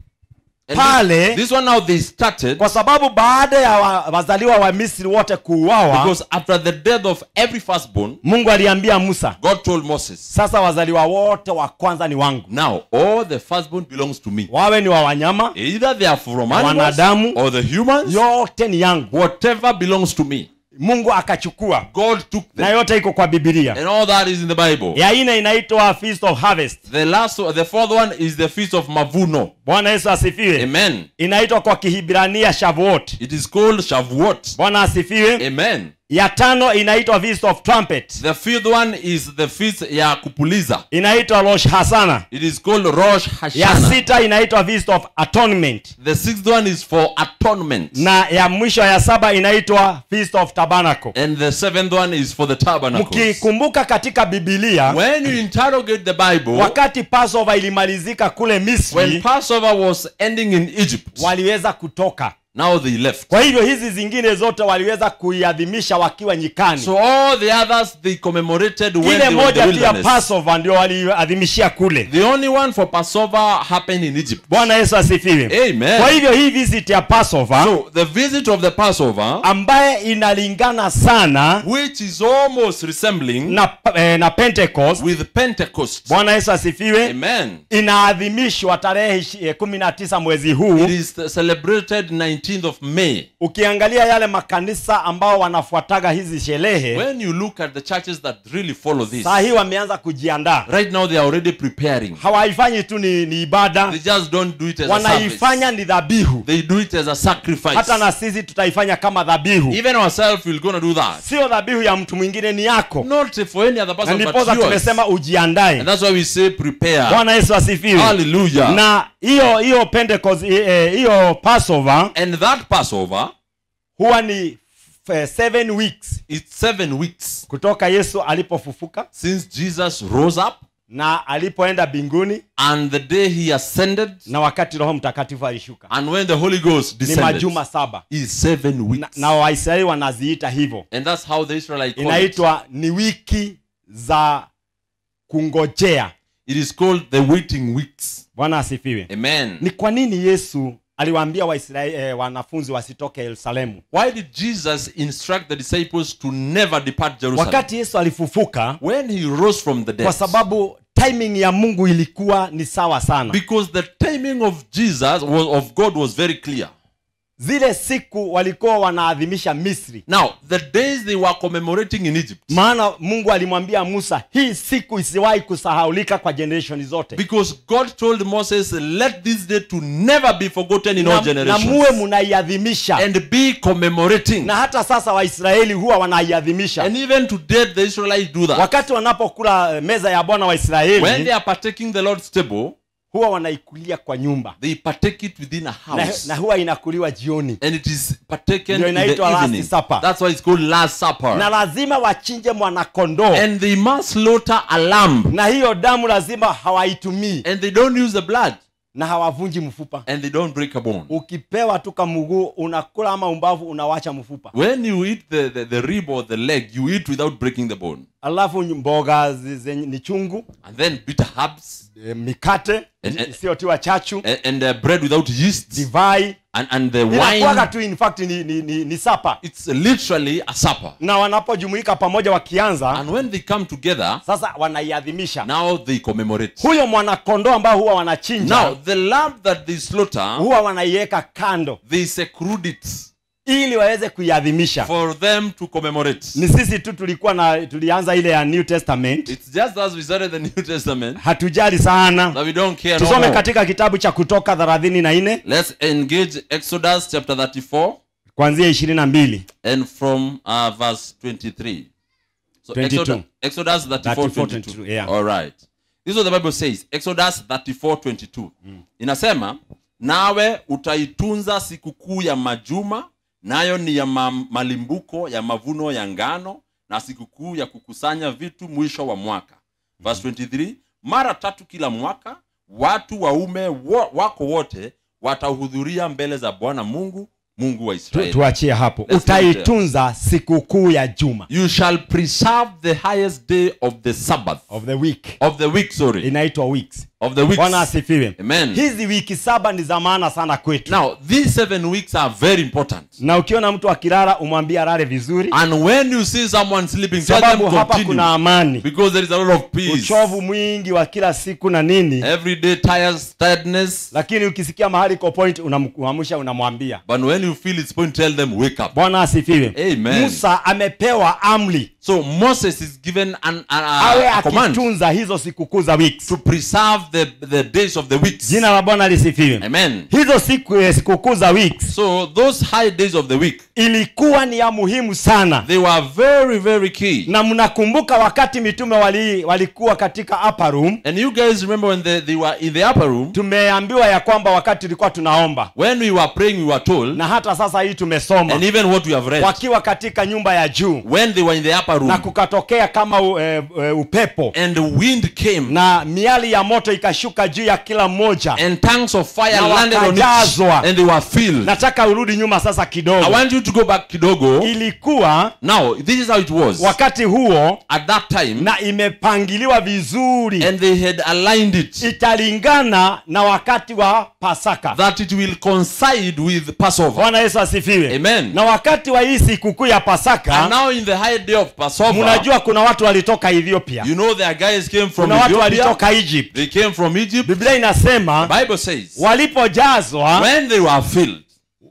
And
Pale-
this, this one now they started
kwa sababu baada ya wa- wazaliwa wa misri wote kuuawa
because after the death of every firstborn,
mungu aliambia musa
God told Moses,
sasa wazaliwa wote wa kwanza ni wangu
Now all the firstborn belongs to me.
wawe ni wa wanyama
Either they are from animals
Wanadamu.
or the humans,
yote ni yangu
whatever belongs to me.
mungu akachukua
God took
na
them.
yote iko kwa bibilia
And all that is in the Bible.
ya ine inaitwa feast of harvest
The last one, the fourth one is the feast of Mavuno.
bwana yesu asifiwe
Amen.
inaitwa kwa kihibrania shavuot
It is called Shavuot.
bwana asifiwe
Amen.
ya tano inaitwa feast of trumpet
The fifth one is the feast ya kupuliza.
inaitwa rosh hasana
It is called Rosh
ya
Hashanah.
sita inaitwa feast of atonement
The sixth one is for atonement.
na ya mwisho ya saba inaitwa feast of tabernacle
And the seventh one is for the tabernacles.
mkikumbuka katika bibilia
When you interrogate the Bible,
wakati passover ilimalizika kule
when
misri
Passover was ending in Egypt,
waliweza kutoka
now they left.
kwa hivyo hizi zingine zote waliweza kuiadhimisha wakiwa nyikani
So all the others they commemorated when
ile
they were in the
moja tu ya
wilderness.
passover ndio waliadhimishia kule
The only one for Passover happened in Egypt.
bwana yesu asifiwe
Amen.
kwa hivyo hii visit ya passover
So the visit of the Passover,
ambaye inalingana sana
which is almost resembling
na, eh, na pentecost
with Pentecost.
bwana yesu asifiwe
Amen.
inaadhimishwa tarehe ishi- eh, kumi na tisa mwezi
It
huu
is celebrated 18th of May,
ukiangalia yale makanisa ambao wanafuataga hizi sherehe
when you look at the churches that really follow this,
saa hii wameanza kujiandaa
right now they are already preparing.
hawaifanyi tu ni, ni ibada
They just don't do it as a
wanaifanya
service.
ni dhabihu
They do it as a sacrifice.
hata na sisi tutaifanya kama dhabihu
Even ourselves, we're going to do that.
sio dhabihu ya mtu mwingine ni yako
Not for any other
na
person but
ndiposa
yours.
tumesema ujiandae
And that's why we say prepare.
bwana yesu asifiwe
Hallelujah.
na hiyo hiyo pentecost eh, eh, hiyo passover
And that Passover,
huwa ni f- seven weeks
it's seven weeks
kutoka yesu alipofufuka
since Jesus rose up
na alipoenda mbinguni
and the day he ascended
na wakati roho mtakatifu alishuka
and when the Holy Ghost
ni
descended.
majuma saba
Is seven
na,
weeks.
na waisraeli wanaziita hivyo
And that's how the Israelites call it.
inaitwa ni wiki za kungojea
It is called the waiting weeks.
bwana asifiwe
Amen.
ni kwa nini yesu aliwaambia waisraeli eh, wanafunzi wasitoke yerusalemu
Why did Jesus instruct the disciples to never depart Jerusalem?
wakati yesu alifufuka
when he rose from the dead.
kwa sababu timing ya mungu ilikuwa ni sawa sana
Because the timing of Jesus was of God was very clear.
zile siku walikuwa wanaadhimisha misri
Now, the days they were commemorating in Egypt,
maana mungu alimwambia musa hii siku isiwahi kusahaulika kwa generation zote
because God told Moses, let this day to never be forgotten in all
na, na
generations.
muwe munaiadhimisha
And be commemorating.
na hata sasa waisraeli huwa wanaiadhimisha
And even today, the Israelites do that.
wakati wanapokula eh, meza ya bwana
When
waisraeli
they are partaking the Lord's table,
huwa wanaikulia kwa nyumba
they partake it within a
na,
house.
na huwa inakuliwa jioni
And it is partaken
Ndio
in the
inaitwa Last
evening.
Supper.
That's why it's called Last Supper.
na lazima wachinje mwanakondoo
And they must slaughter a lamb.
na hiyo damu lazima hawaitumii
And they don't use the blood.
na hawavunji mfupa
And they don't break a bone.
ukipewa tu kamuguu unakula ama umbavu unawacha mfupa
When you eat the, the, the rib or the leg, you eat without breaking the bone.
alafu mboga zi- zenye ni chungu
And then bitter herbs
e, mikate
Eh, eh.
isiyotiwa chachu
and, and uh, bread without yeast
divai
and, and the
inakuwaga
wine.
tu in fact ni, ni, ni, ni sapa
It's literally a supper.
na wanapojumuika pamoja wakianza
And when they come together,
sasa wanaiadhimisha
now they commemorate.
huyo mwanakondoo ambao huwa wanachinja
Now, the lamb that they slaughter,
huwa wanaiweka kando
they seclude it
ili waweze kuiadhimisha
for them to commemorate.
ni sisi tu tulikuwa na tulianza ile ya new testament
It's just as we started the New Testament
hatujali sana
that we don't care no
tusome
more.
katika kitabu cha kutoka thelathini na nne
Let's engage Exodus chapter 34
kuanzia ishirini na mbili
and from uh, verse 23. So
22.
Exodus, Exodus 34,
34,
22.
22, yeah.
All right. This is what the Bible says. Exodus 34, 22. Inasema, nawe utaitunza sikukuu ya majuma, nayo ni ya ma malimbuko ya mavuno ya ngano na sikukuu ya kukusanya vitu mwisho wa mwaka. Verse 23, mara tatu kila mwaka watu waume wo, wako wote watahudhuria mbele za Bwana Mungu, Mungu wa
Tu-
Israeli.
tuachie hapo
Let's
utaitunza sikukuu ya juma
You shall preserve the highest day of the Sabbath
of the week
of the week, sorry,
inaitwa weeks
of the weeks.
bwana asifiwe
Amen.
hizi wiki saba ni za maana sana kwetu
Now, these seven weeks are very important.
na ukiona mtu akilala umwambie alale vizuri
And when you see someone sleeping, tell them
sababu hapa
continue.
kuna amani
Because there is a lot of peace.
uchovu mwingi wa kila siku na nini
Every day tires, tiredness.
lakini ukisikia mahali ko point unamwamsha unamwambia
But when you feel it's point, tell them, wake up.
bwana asifiwe
Amen.
musa amepewa amri
So Moses is given an, a,
awe
a, a command
akitunza hizo sikukuu za weeks
to preserve the, the days of the weeks.
jina la bwana lisifiwe
Amen.
hizo siku eh, sikukuu za weeks
So those high days of the week,
ilikuwa ni ya muhimu sana
they were very, very key.
na mnakumbuka wakati mitume wali, walikuwa katika upper room
And you guys remember when they, they were in the upper room,
tumeambiwa ya kwamba wakati tulikuwa tunaomba
when we were praying, we were told,
na hata sasa hii tumesoma
and even what we have read,
wakiwa katika nyumba ya juu
when they were in the upper
na
room,
kukatokea kama u, e, e, upepo
and the wind came,
na miali ya moto ikashuka juu ya kila mmoja
and tongues of fire
Na
landed on it,
wakajazwa.
and they were filled.
nataka urudi nyuma sasa
I
kidogo
want you to go back kidogo.
ilikuwa
Now, this is how it was.
wakati huo
At that time,
na imepangiliwa vizuri
and they had aligned it,
italingana na wakati wa pasaka
that it will coincide with Passover.
bwana yesu asifiwe
Amen.
na wakati wa hii sikukuu ya
And
pasaka
now in the high day of Passover,
mnajua kuna watu walitoka ethiopia
you know their guys came from
kuna watu
Ethiopia.
walitoka egypt
They came from Egypt.
biblia inasema
Bible says,
walipojazwa
when they were filled,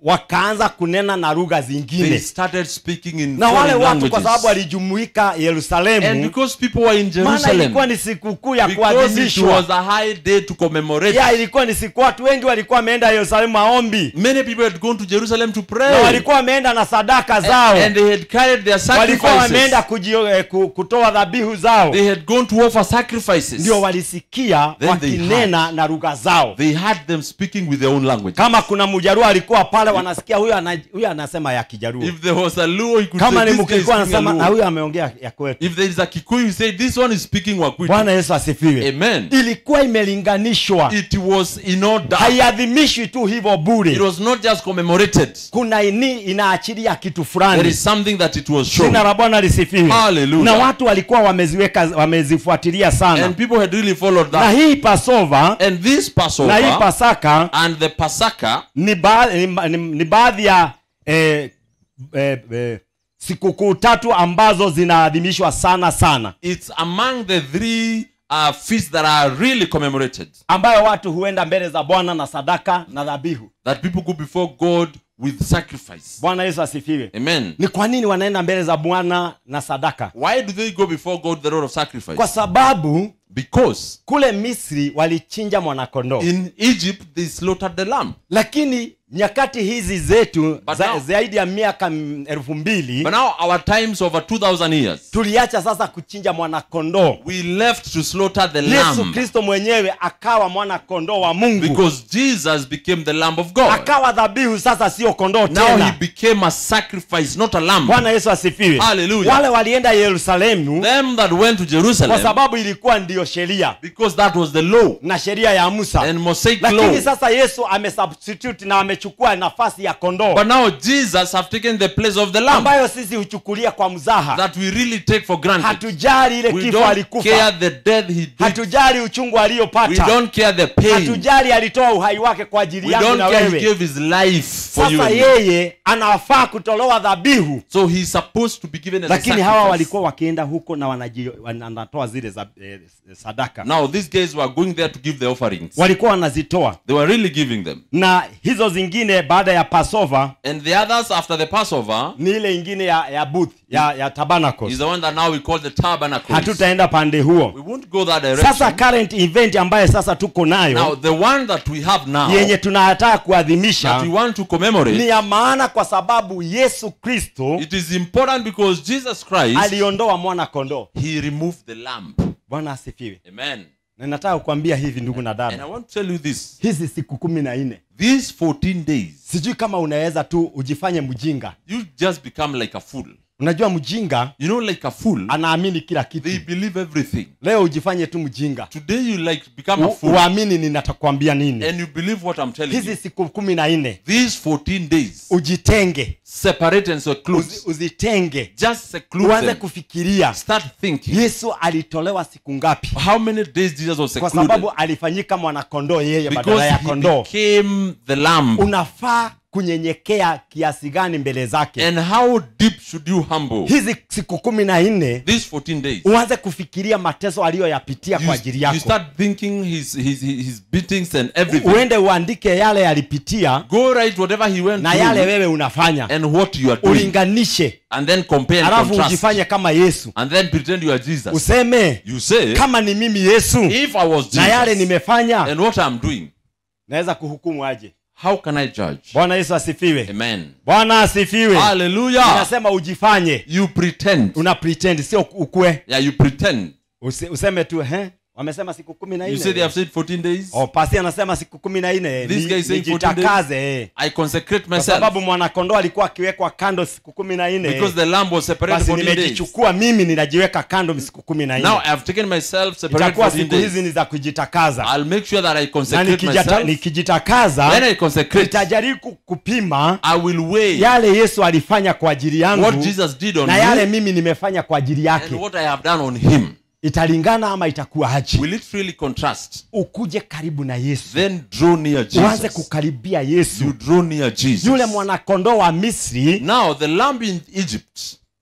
wakaanza kunena na lugha
they
zingine
started speaking in
na wale
foreign
watu kwa sababu
languages.
walijumuika
And
yerusalemu
because people were in
maana
Jerusalem,
ilikuwa ni sikukuu ya
because it
kuadhimishwa
was a high day to commemorate,
ya ilikuwa ni siku watu wengi walikuwa wameenda yerusalemu maombi
many people had gone to Jerusalem to
na
pray.
walikuwa wameenda na sadaka zao
And they had carried their
walikuwa wameenda
sacrifices.
kujio, eh, ku- kutoa dhabihu zao
They had gone to offer sacrifices.
ndio walisikia
Then they
wakinena na lugha zao
They had them speaking with their own language.
kama kuna mjaruo alikuwa pale wanasikia huyo ana, huyo anasema ya kijaruo
If there was a Luo, you could
kama
say,
ni
this guy is
mkikuwa
speaking a
anasema na
Luo.
huyo ameongea ya kwetu
If there is a Kikuyu, you say, this one is speaking Wakwitu.
bwana yesu asifiwe
Amen.
ilikuwa imelinganishwa
It was in order.
haiadhimishwi tu hivyo
It
bure
was not just commemorated.
kuna ini inaachilia kitu
There
fulani
is something that it was shown.
jina la bwana lisifiwe
Hallelujah.
na watu walikuwa wameziweka wamezifuatilia sana
And people had really followed
na
that.
hii pasova
And this
na hii
Passover
pasaka
and the Pasaka
ni, ba, ni, ni, ni baadhi ya eh, eh, eh, sikukuu tatu ambazo zinaadhimishwa sana sana
it's among the three uh, feasts that are really commemorated.
ambayo watu huenda mbele za bwana na sadaka na dhabihu
That people go before God with sacrifice.
bwana yesu asifiwe
Amen.
ni kwa nini wanaenda mbele za bwana na sadaka
Why do they go before God the Lord of sacrifice?
kwa sababu
Because
kule misri walichinja mwanakondoo
in Egypt they slaughtered the lamb.
lakini nyakati hizi zetu
But
za,
now-
zaidi ya miaka mm, elfu mbili
But now our times over 2000 years,
tuliacha sasa kuchinja mwanakondoo
we left to slaughter the
yesu
lamb
kristo mwenyewe akawa mwanakondoo wa mungu
because Jesus became the lamb of God.
akawa dhabihu sasa sio kondoo
Now he
tena
became a sacrifice, not a lamb.
bwana yesu asifiwe
Hallelujah.
wale walienda yerusalemu
Them that went to
kwa
Jerusalem
sababu ilikuwa ndiyo sheria
because that was the law
na sheria ya musa
and Mosaic
lakini
law.
sasa yesu amesubstitute na amechukua nafasi ya kondoo
But now Jesus have taken the place of the lamb
ambayo sisi huchukulia kwa mzaha
that we really take for granted.
hatujali ile
We
kifo
don't
alikufa
care the death he did.
hatujali uchungu
We
aliyopata
don't care the pain.
hatujali alitoa uhai wake kwa ajili
We
yangu
don't
na
care he
wewe
gave his life for you
sasa
and me.
yeye anafaa kutolewa dhabihu
So he's supposed to be given as a
lakini hawa
sacrifice.
walikuwa wakienda huko na wanaji- wanatoa zile za, eh, sadaka
Now these guys were going there to give the offerings.
walikuwa wanazitoa
They were really giving them.
na hizo zingine baada ya pasova
And the others after the Passover
ni ile ingine ya, ya booth ya, ya
is
tabernacles
the one that now we call the tabernacle.
hatutaenda pande huo
We won't go that direction.
sasa current event ambaye sasa tuko
now
nayo
the one that we have now
yenye tunataka
that
kuadhimisha
we want to commemorate
ni ya maana kwa sababu yesu kristo
it is important because Jesus Christ
aliondoa mwana kondoo
he removed the lamb.
bwana asifiwe
Amen.
na nataka kukwambia hivi ndugu na
And
dada
I want to tell you this.
hizi siku kumi na nne
These 14 days
sijui kama unaweza tu ujifanye mjinga
you just become like a fool.
unajua mjinga
You know like a fool
anaamini kila kitu
they believe everything.
leo ujifanye tu mjinga
Today you like become a
U-
fool
uamini ninatakwambia nini
and you believe what I'm telling
hizi
you.
siku kumi na nne
These 14 days
ujitenge
separate and seclude.
uzi, uzitenge
Just seclude
uanze
them.
kufikiria
Start thinking.
yesu alitolewa siku ngapi
How many days Jesus was
kwa
secluded?
sababu alifanyika mwanakondoo yeye badala
Because
ya
he
kondoo
became the lamb.
unafaa kunyenyekea kiasi gani mbele zake
And how deep should you humble?
hizi siku kumi na nne
These 14 days.
uanze kufikiria mateso aliyoyapitia
You,
kwa ajili
you
yako
start thinking his, his, his beatings and everything.
uende uandike yale yalipitia
Go write whatever he went
na yale
through
wewe unafanya
and what you are doing.
ulinganishe
And then compare and
alafu
contrast.
ujifanye kama yesu
And then pretend you are Jesus.
useme
You say,
kama ni mimi yesu
if I was
na yale
Jesus
nimefanya
and what I'm doing,
naweza kuhukumu aje
how can I judge?
bwana yesu asifiwe
Amen.
bwana asifiwe
Hallelujah.
inasema ujifanye
You pretend.
una pretend sio ukwe
Yeah, you pretend.
Use, useme tu he wamesema siku kumi na
You say they have
nne
said 14 days.
oh, pasi anasema siku kumi na nne
This
Ni-
guy is saying 14
nijitakaze eh.
I consecrate
kwa
myself
sababu mwanakondoo alikuwa akiwekwa kando siku kumi na nne
because the lamb was separated
basi
14 days.
nimejichukua mimi ninajiweka kando siku kumi na
Now
nne
I have taken myself separated
itakuwa
14
siku hizi
days.
ni za kujitakaza
I'll make sure that I
na
consecrate
nikijata-
myself.
nikijitakaza
When I consecrate,
nitajaribu ku- kupima
I will weigh
yale yesu alifanya kwa ajili
what
yangu
Jesus did on
na yale
me
mimi nimefanya kwa ajili
and
yake
what I have done on him.
italingana ama itakuwa haji
Will it really contrast?
ukuje karibu na yesu
Then draw near
uanze
Jesus.
kukaribia
You
yesu
draw near Jesus.
yule mwanakondoo wa misri
Now the lamb in Egypt,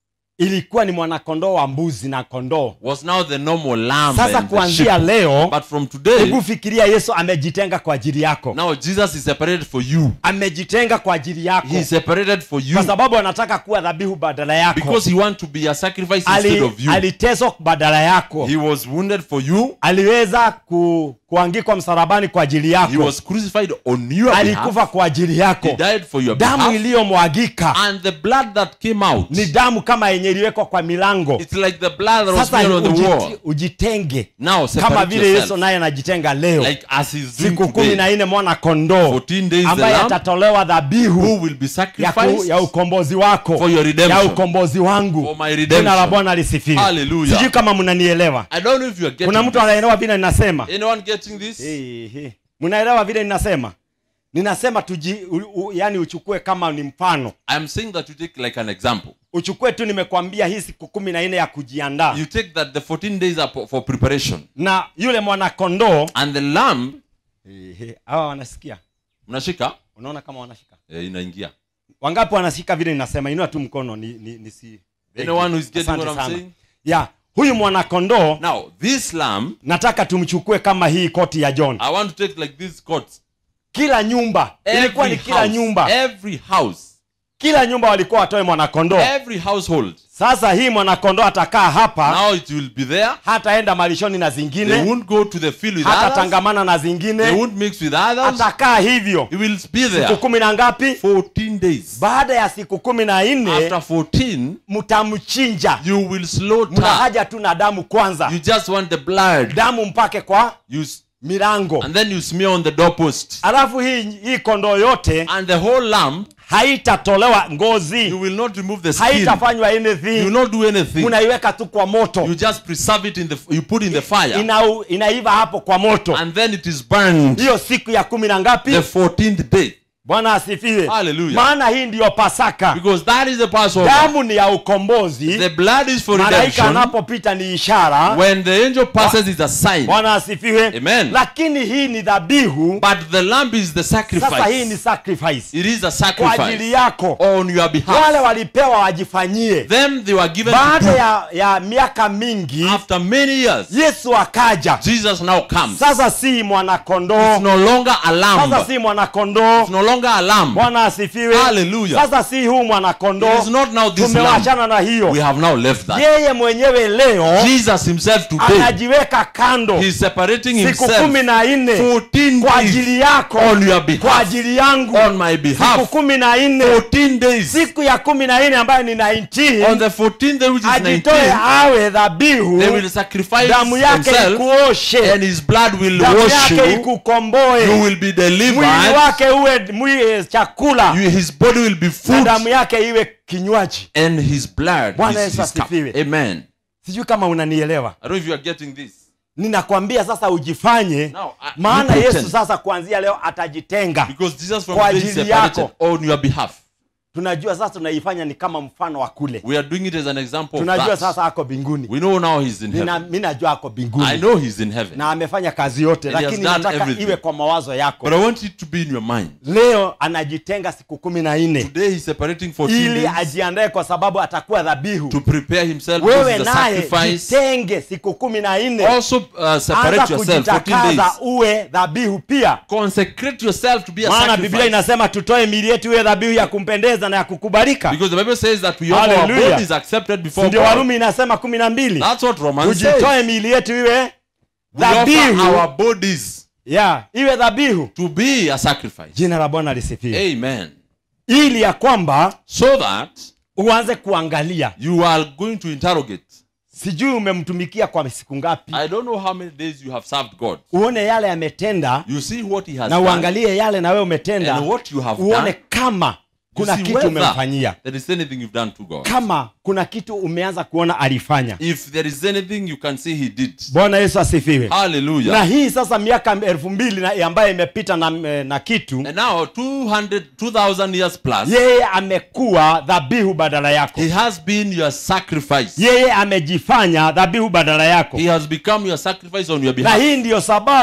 ilikuwa ni mwanakondoo wa mbuzi na kondoo
was now the normal lamb
sasa
and the
kuanzia
sheep.
leo
But from today,
hebu fikiria yesu amejitenga kwa ajili yako
now Jesus is separated for you.
amejitenga kwa ajili yako
He is separated for you
kwa sababu anataka kuwa dhabihu badala yako
because he wants to be a sacrifice instead
Ali,
of you.
aliteswa badala yako
He was wounded for you.
aliweza ku, kuangikwa msalabani kwa ajili
He
yako
was crucified on your
alikufa
behalf.
kwa ajili
He
yako
died for your
damu
behalf.
iliyomwagika
And the blood that came out,
ni damu kama yenye iliwekwa kwa milango
it's like the blood that was
sasa
smeared on the wall.
ujiti, ujitenge
Now
kama
separate
vile yesu
yourself.
naye anajitenga leo
Like as he's doing
siku kumi na
today.
nne mwana kondoo
14 days the
ambaye
lamb
atatolewa dhabihu
who will be
ya, ku,
sacrificed
ya ukombozi wako
for your
ya
redemption.
ukombozi wangu
For my
jina la
redemption.
bwana lisifiwe
Hallelujah.
sijui kama mnanielewa
I don't know if you are
kuna
getting
mtu
this.
anaelewa vile ninasema
Anyone getting this?
Ehe. mnaelewa vile ninasema ninasema tuji u, u, yani uchukue kama ni mfano
I'm saying that you take like an example.
uchukue tu nimekwambia hii siku kumi na nne ya kujiandaa
You take that the 14 days are for- for preparation.
na yule mwanakondoo
And the lamb,
Ehe. hawa wanasikia
mnashika?
unaona kama wanashika
Eh, inaingia.
wangapi wanashika vile ninasema inua tu mkono ni, ni, ni si
Anyone who is getting
Asante
what I'm
sana.
saying?
ya huyu mwanakondoo
Now, this lamb,
nataka tumchukue kama hii koti ya john
I want to take like this court.
kila nyumba ilikuwa ni
Every
kila
house,
nyumba
every house,
kila nyumba walikuwa watoe mwanakondoo
every household.
sasa hii mwanakondoo atakaa hapa
Now it will be there.
hataenda malishoni na
They
zingine
won't go to the field with others.
hatatangamana na
They
zingine
won't mix with others.
atakaa hivyo
He will be
siku
there
kumi na ngapi
14 days.
baada ya siku kumi na nne
After 14,
mtamchinja
you will slaughter.
mna haja tu na damu kwanza
You just want the blood.
damu mpake kwa
You s-
milango
and then you smear on the doorpost.
alafu hii hii kondoo yote
And the whole lamb,
haitatolewa
you
ngozi
will not remove the skin.
haitafanywa
You will
anything
not do anything.
unaiweka tu kwa moto
You just preserve it in the you put in the fire.
Ina, inaiva hapo kwa moto
And then it is burned
hiyo siku ya kumi na ngapi
the 14th day.
bwana asifiwe
Hallelujah.
maana hii ndiyo pasaka
Because that is the Passover.
damu ni ya ukombozi
The blood is for
malaika
redemption.
anapopita ni ishara
When the angel passes, it's a sign.
bwana asifiwe
Amen.
lakini hii ni dhabihu
But the lamb is the
sasa hii ni
sacrifice.
sacrifice
It is a
kwa ajili
sacrifice
yako
on your
wale
behalf.
walipewa wajifanyie
Them they were given to
baada
do.
ya, ya miaka mingi
After many years,
yesu akaja
Jesus now comes.
sasa si mwanakondoo
It's no longer a lamb.
sasa si mwanakondoo
It's no longer a lamb.
bwana asifiwe
Hallelujah.
sasa si huu
It
mwanakondoo
is not now this lamb.
tumewachana na
We
hiyo
have now left that.
yeye mwenyewe leo
Jesus himself today,
anajiweka kando
he's separating
siku
himself
kumi na nne
14
kwa
days
ajili yako
on your
kwa
behalf.
ajili yangu
On my
siku
behalf.
kumi na nne
14 days.
siku ya kumi na nne ambayo ni
On
19
the 14th day, which is
ajitoe
19,
awe dhabihu
they will sacrifice
damu yake
themselves
ikuoshe
and his blood will
damu
wash
yake
you. You
ikukomboe
will be
mwili
delivered.
wake uwe mwi, chakula
You, his body will be
na
food
damu yake iwe kinywaji
and his blood
Bwana
is
Yesu
his cup.
asifiwe.
Amen.
sijui kama unanielewa
I don't know if you are getting this.
ninakwambia sasa ujifanye
Now, I-
maana
you
yesu
pretend.
sasa kuanzia leo atajitenga
Because Jesus from
Kwa
today is
ajili
separated
yako.
on your behalf.
tunajua sasa tunaifanya ni kama mfano wa kule
We are doing it as an example of
tunajua
that.
sasa ako mbinguni
We know now he's in
Nina-
heaven.
mi najua ako
I
mbinguni
know he's in heaven.
na amefanya kazi yote
And he has
lakini
done
nataka
everything.
iwe kwa mawazo yako
But I want it to be in your mind.
leo anajitenga siku kumi na nne
Today he's separating 14
ili
days
ajiandae kwa sababu atakuwa dhabihu
to prepare himself because
wewe
it's a
naye
sacrifice.
jitenge siku kumi na nne
Also uh,
anza
separate yourself 14
kujitakaza
days.
uwe dhabihu pia
Consecrate yourself to be a
maana biblia
sacrifice.
inasema tutoe mili yetu iwe dhabihu ya kumpendeza na ya kukubalika
Because the Bible says that we offer our
Hallelujah.
bodies accepted before
ndio
God.
warumi inasema kumi na mbili
That's what Romans says.
tujitoe miili yetu iwe
We offer
dhabihu
our bodies
ya iwe dhabihu
to be a sacrifice.
jina la bwana lisifiwe
Amen.
ili ya kwamba
So that
uanze kuangalia
you are going to interrogate.
sijui umemtumikia kwa siku ngapi
I don't know how many days you have served God.
uone yale yametenda
You see what He has
na
done
uangalie yale na wewe umetenda
and what you have
uone
done.
kama
You
kuna
see
kitu
whether
umemfanyia
there is anything you've done to God.
kama kuna kitu umeanza kuona alifanya
If there is anything you can see He did.
bwana yesu asifiwe na
Hallelujah.
hii sasa miaka elfu mbili na- ambayo imepita na, na kitu
And now 200, 2000 years plus,
yeye amekuwa dhabihu badala yako
He has been your sacrifice.
yeye amejifanya dhabihu badala yako
He has become your sacrifice on your
na
behalf.
hii ndiyo sababu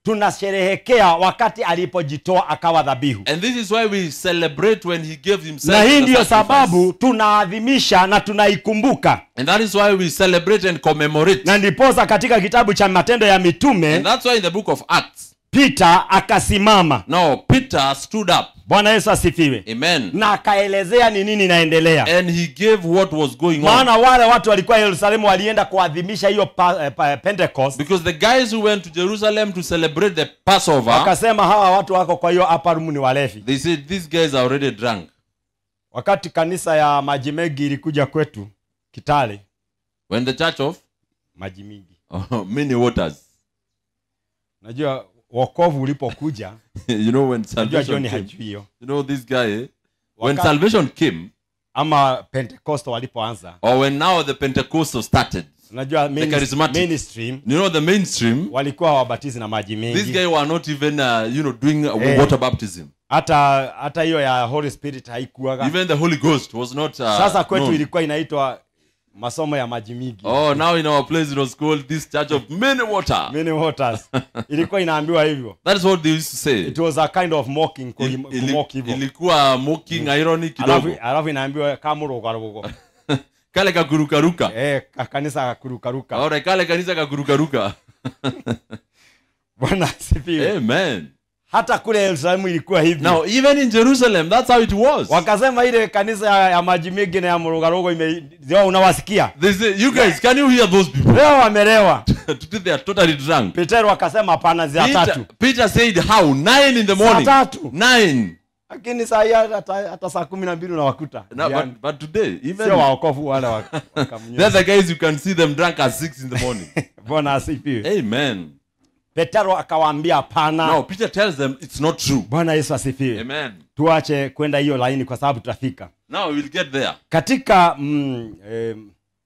tunasherehekea wakati alipojitoa akawa dhabihu
And this is why we celebrate when he gave himself.
na hii
as a
ndiyo
sacrifice.
sababu tunaadhimisha na tunaikumbuka
And that is why we celebrate and commemorate.
na ndiposa katika kitabu cha matendo ya mitume
And that's why in the book of Acts,
peter akasimama
no, Peter stood up.
bwana yesu asifiwe
Amen.
na akaelezea ni nini inaendelea
And he gave what was going on.
maana wale watu walikuwa yerusalemu walienda kuadhimisha hiyo pa, eh, pa, pentecost
Because the guys who went to Jerusalem to celebrate the Passover,
wakasema hawa watu wako kwa hiyo upper room ni walevi
they said, These guys are already drunk.
wakati kanisa ya maji mengi ilikuja kwetu kitale
When the church of
maji mingi
oh, many waters,
najua wokovu ulipokuja
you know, when
najua
salvation
john
came,
hajui hiyo
you know, this guy, eh, when
Waka-
salvation came,
ama pentecost walipoanza
or when now the Pentecostal started,
unajua minis-
charismatic.
mainstream
you know, the mainstream,
walikuwa hawabatizi na maji
these
mengi
guys were not even, uh, you know, doing uh,
Eh.
water baptism.
hata hata hiyo ya holy spirit haikuwaga
Even the Holy Ghost was not. Uh,
sasa kwetu
known.
ilikuwa inaitwa masomo ya maji mingi
Oh, now in our place it was called this church of many water.
many waters ilikuwa inaambiwa hivyo
That is what they used to say.
it was a kind of mocking
Il-
kulim-
ili-
kumock hivyo
ilikuwa mocking irony
alafu
kidogo
alafu inaambiwa kamurukaruko
kale kakurukaruka
eh ka- kanisa kakurukaruka
Alright, kale kanisa kakurukaruka
bwana asifiwe
amen
hata kule yerusalemu ilikuwa hivi
now even in jerusalem that's how it was
wakasema ile kanisa ya, ya maji mengi na ya murugarugo ime zio unawasikia
they say you guys can you hear those people
leo wamelewa
today they are totally drunk
petero akasema hapana zia
peter,
tatu
peter said how nine in the morning
Saa tatu.
nine
lakini saa hii hata, hata saa kumi na mbili unawakuta
no,
Yaani,
but, but today even
sio waokofu wale wa-
they're
wakamnywesha.
the guys you can see them drunk at six in the morning
bwana asifiwe
amen
petero akawaambia hapana
no peter tells them it's not true
bwana yesu asifiwe
amen
tuache kwenda hiyo laini kwa sababu tutafika
now we'll get there
katika mm, eh,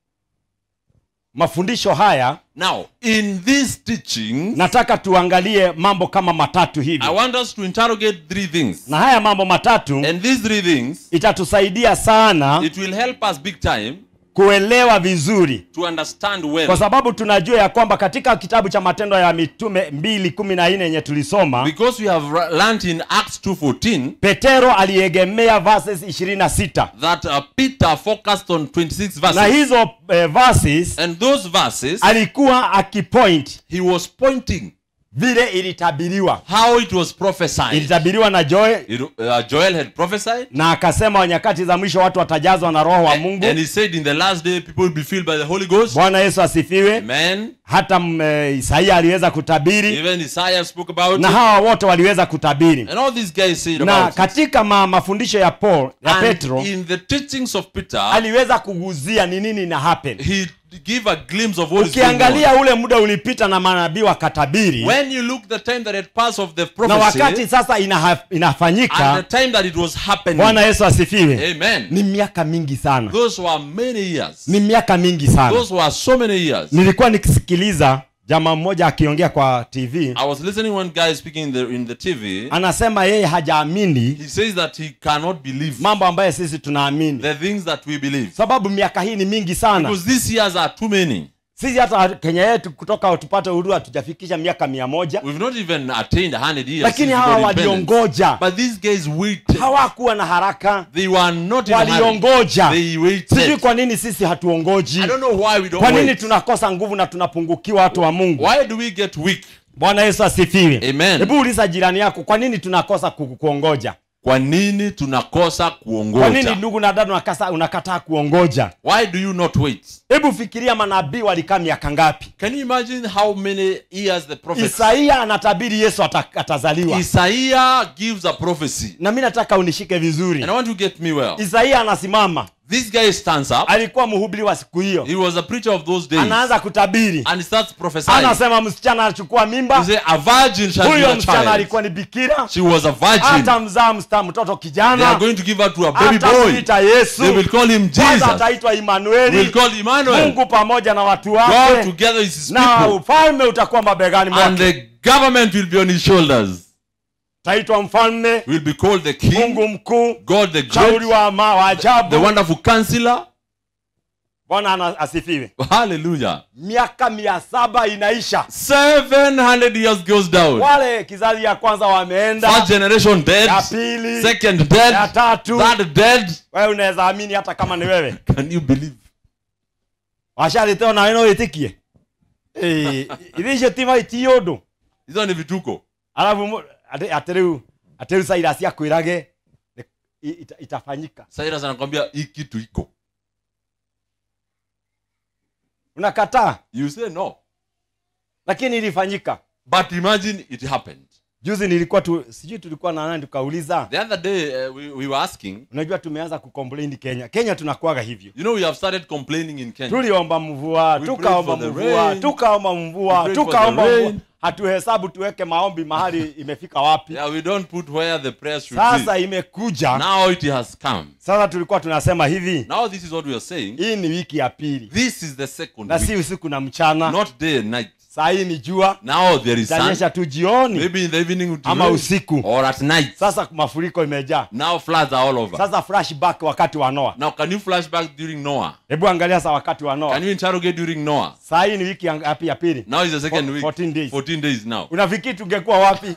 mafundisho haya
now in this teaching
nataka tuangalie mambo kama matatu hivi
i want us to interrogate three things
na haya mambo matatu
and these three things
itatusaidia sana
it will help us big time
kuelewa vizuri
to understand
kwa
well
sababu tunajua ya kwamba katika kitabu cha matendo ya mitume mbili kumi na nne yenye tulisoma
because we have ra- learned in acts 2.14
petero aliegemea verses 26
that uh, peter focused on 26
na
verses
hizo eh, verses
and those verses
alikuwa akipoint
he was pointing
vile ilitabiriwa
how it was prophesied
ilitabiriwa na joe
It- uh, joel had prophesied
na akasema nyakati za mwisho watu watajazwa na roho wa mungu
and he said in the last day people will be filled by the holy ghost
bwana yesu asifiwe
amen
hata mm, eh, isaia aliweza kutabiri
even isaiah spoke about
na
it
hawa wote waliweza kutabiri
and all these guys said
na
about it.
katika ma, mafundisho ya paul ya
and
petro
in the teachings of peter
aliweza kuguzia ni nini ina happen
he give a glimpse of what is going on.
ukiangalia ule muda ulipita na manabii wakatabiri
when you look the time that had passed of the
na
prophecy
wakati sasa inaha,
and
inafanyika
the time that it was happening
bwana yesu asifiwe
amen
ni miaka mingi sana
those were many years
ni miaka mingi sana
those were so many years
nilikuwa nikisikiliza jamaa mmoja akiongea kwa tv
i was listening one guy speaking in the, in the tv
anasema yeye hajaamini
he says that he cannot believe
mambo ambayo sisi tunaamini
the things that we believe
sababu miaka hii ni mingi sana
because these years are too many
sisi hata kenya yetu kutoka tupate uhuru hatujafikisha miaka mia moja
we've not even attained 100 years
lakini
since we
hawa
got independence.
waliongoja
but these guys waited
hawakuwa na haraka
they were not in a hurry.
waliongoja
they
sijui
waited
kwa nini sisi hatuongoji
i don't know why we don't
kwa nini
wait.
tunakosa nguvu na tunapungukiwa watu wa mungu
why do we get weak
bwana yesu asifiwe
Amen.
hebu uliza jirani yako kwa nini tunakosa ku- kuongoja
kwa nini tunakosa
kwa nini
kuongoja
ndugu na dada unakasa- unakataa kuongoja
why do you not wait
hebu fikiria manabii walikaa miaka ngapi
can you imagine how many years the prophet
isaia anatabiri yesu ata, atazaliwa
isaiah gives a prophecy
na mi nataka unishike vizuri
and i want to get me well
isaia anasimama
this guy stands up
alikuwa mhubiri wa siku hiyo
he was a preacher of those days
anaanza kutabiri
and he starts prophesying
anasema msichana anachukua
he
mimba
say a virgin shall be
huyo
a
msichana
child
alikuwa ni bikira
she was a virgin
hata mzaa msta mtoto
they are
kijana
going to give her to a baby
hata
boy
kuita yesu
they will call him
kwanza
jesus
ataitwa
will
imanueli
call Emmanuel
mungu pamoja na watu
god
wake
together is his
na
people
ufalme utakuwa mabegani
and
mwake
the government will be on his shoulders
taitwa mfalme
will be called the king
mungu mkuu
god the
shauri
great
wa, ma, wa
the
ajabu
wonderful counselor
bwana ana- asifiwe
Hallelujah.
miaka mia saba inaisha
700 years goes down.
wale kizazi ya kwanza wameenda
First generation dead.
ya pili
Second
ya
dead.
tatu
Third dead.
wewe unaweza amini hata kama ni wewe
Can you believe?
washarĩte ona we no wĩtĩkie Ĩ, ithe icio ti maiti ũndũ
Hizo ni vituko.
arabu mu- atĩ atĩ rĩu atĩ rĩu Cyrus akwĩrage i- ita- itafanyika
Cyrus anakwambia hii kitu iko.
unakataa
You say no.
lakini ilifanyika
But imagine it happened.
juzi nilikuwa tu sijui tulikuwa na nani tukauliza
The other day uh, we, we were asking,
unajua tumeanza kucomplain kenya kenya tunakuaga hivyo
you know, we have started complaining in Kenya.
tuliomba mvua
We
tukaomba
prayed for the
mvua
rain.
tukaomba
We
mvua
prayed for
tukaomba
the
mvua
rain.
hatuhesabu tuweke maombi mahali imefika wapi
Yeah, we don't put where the prayer should
sasa
be.
imekuja
Now it has come.
sasa tulikuwa tunasema hivi
Now this is what we are saying.
hii ni wiki ya pili
This is the second
na
week.
si usiku na mchana
Not day and night.
saa hii ni jua
Now there is sun.
itanyesha tu jioni
Maybe in the evening it will
ama
rain.
usiku
or at night.
sasa mafuriko imejaa
Now floods are all over.
sasa flashback wakati wa noa
Now can you flash back during Noah?
hebu angalia sa wakati wa noa
Can you interrogate during Noah?
saa hii ni wiki ya ngapi ya pili
Now is the second
Fo-
week.
14 days.
14 days now.
unafikiri tungekuwa wapi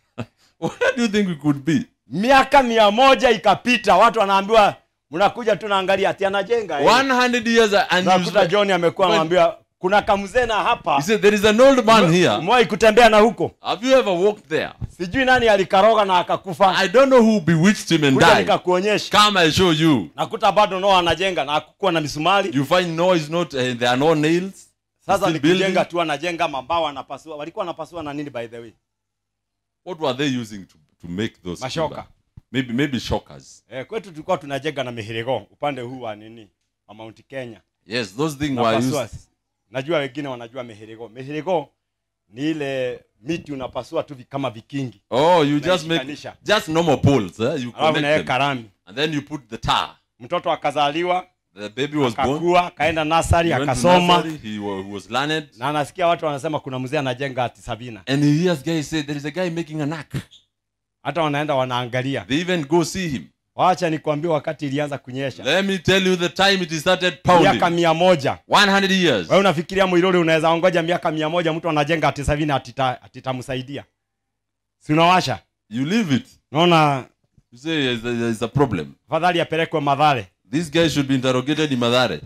Where do you think we could be?
miaka mia moja ikapita watu wanaambiwa mnakuja tu naangalia ati anajenga eh.
100 years and you
nakuta john amekuwa
When-
anaambiwa kuna kamzena hapa
He said there is an old man here.
umewahi kutembea na huko
Have you ever walked there?
sijui nani alikaroga na akakufa
I don't know who bewitched him and
kuja
died.
nikakuonyesha
Come I show you.
nakuta bado noa anajenga na hakukuwa na misumari
You find Noah is not, uh, there are no nails.
sasa
still
ni kujenga
building.
tu anajenga mambao anapasua walikuwa wanapasua na nini by the way
What were they using to, to make those?
Mashoka.
timber? Maybe, maybe shockers.
eh, kwetu tulikuwa tunajenga na mihirigo upande huu wa nini wa mount kenya
Yes, those things were
Napasua.
used.
najua wengine wanajua mihirigo mihirigo ni ile miti unapasua tu vi- kama vikingi
Oh, you just make
Unaishikanisha.
just normal poles. Eh? You
alafu
connect
naweka
them.
rami
And then you put the tar.
mtoto akazaliwa
The baby was born.
akakua akaenda nasari
He went to
akasoma
nursery, He wa- he was learned.
na anasikia watu wanasema kuna mzee anajenga ati sabina
And he hears guys say, there is a guy making an ark.
hata wanaenda wanaangalia
They even go see him.
wacha nikwambie wakati ilianza kunyesha
Let me tell you the time it started
miaka
pounding.
mia moja
100 years.
wewe unafikiria mwiruri unaweza ongoja miaka mia moja mtu anajenga ati sabini atita- atitamsaidia si unawasha
You leave it.
naona
You say there's a, there's a problem.
afadhali apelekwe madhare
This guy should be interrogated in Madare.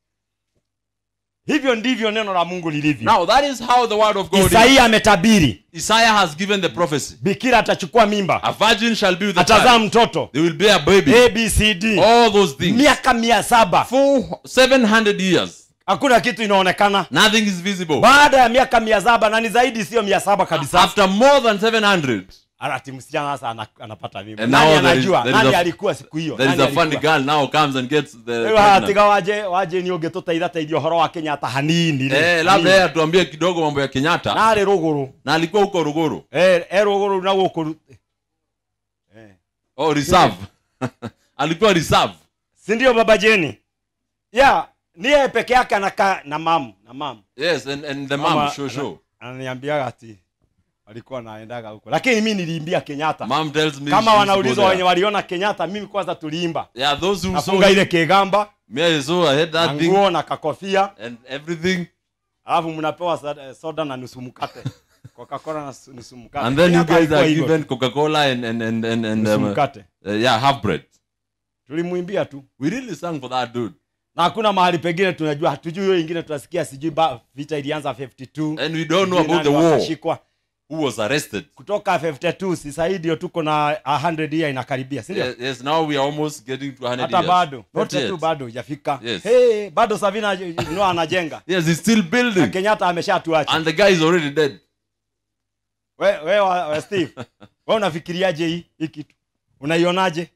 hivyo ndivyo neno la mungu lilivyo
Now, that is how the word of God is.
isaia ametabiri
Isaiah has given the prophecy.
bikira atachukua mimba
A virgin shall be with a
atazaa
child.
mtoto
They will bear a baby.
abcd
All those things.
miaka mia saba
For 700 years.
hakuna kitu inaonekana
Nothing is visible.
baada ya miaka mia saba na ni zaidi sio mia saba kabisa
After more than 700,
ati msichana sasa ana- anapata mimba
And
nani
now there is-
anajua
there is
nani
a-
alikuwa siku hiyo
there is
Nani
a funny
alikuwa?
girl now comes and gets the.
Rĩu
pregnant.
hatiga waje waje ni ũngĩtũteitha teithia ũhoro wa kenyatta hanini rĩ.
Eh, labda
Hanini.
yeye atuambie kidogo mambo ya Kenyatta
narĩ rũgũrũ
na alikuwa huko Ruguru.
Eh, eh, rũgũrũ na gũkũ ru- Eh.
Oh, reserve. alikuwa reserve.
si ndio baba jeni ya ni yeye peke yake anakaa na mam na mam
Yes, and, and the
Mama,
mom, sure, sure.
ananiambiaga ati walikuwa naendaga huko lakini mi niliimbia kenyatta
Mom tells me
kama
she used to go
wanaulizwa wenye
there.
waliona kenyatta mimi kwanza tuliimba
Yeah, those who saw
nafunga ile
it,
kigamba
me I saw, I had
na
that thing
nguo na kakofia
and everything.
alafu mnapewa soda- soda na nusu mkate coca-cola na su- nusu mkate
And then you
Kenyatta
guys
alikuwa
are
hivyo
given
tu,
Coca-Cola and, and, and, and, and
nusu
um, uh,
mkate
yeah, half bread.
tulimwimbia tu
We really sang for that dude.
na hakuna mahali pengine tunajua hatujui hiyo ingine tunasikia sijui ba- vita ilianza 52
And we don't know
sijui
about the
nani
war.
wakashikwa.
Who was arrested?
kutoka 52 si sahii ndio tuko na 100 year inakaribia si ndio
Yes, yes, now we are almost getting to 100
hata
years.
bado
Not
52
yet.
bado hujafika
Yes.
hey, bado savina no anajenga
Yes, he's still
na
building.
kenyatta ameshatuacha
And the guy is already dead.
we, we, wa, wa steve we unafikiriaje hii hii kitu unaionaje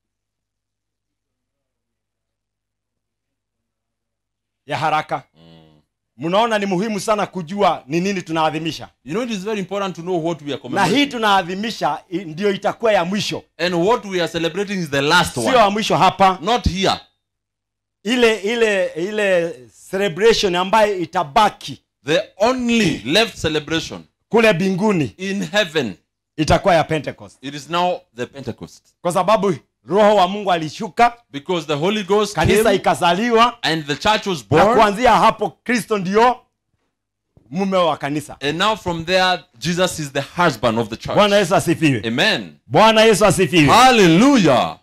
ya haraka mnaona ni muhimu sana kujua ni nini tunaadhimisha
You know, it is very important to know what we are
na hii
commemorating.
tunaadhimisha i- ndio itakuwa ya mwisho
And what we are celebrating is the last
sio
one.
ya mwisho hapa
Not here.
ile ile ile celebration ambayo itabaki
The only left celebration
kule binguni
in heaven.
itakuwa ya pentecost
It is now the Pentecost.
kwa sababu roho wa mungu alishuka
because the Holy Ghost
kanisa
came
ikazaliwa
and the church was
na
born.
kuanzia hapo kristo ndio mume wa kanisa
And now from there, Jesus is the husband of the church.
bwana yesu asifiwe
Amen.
bwana yesu asifiwe
Hallelujah.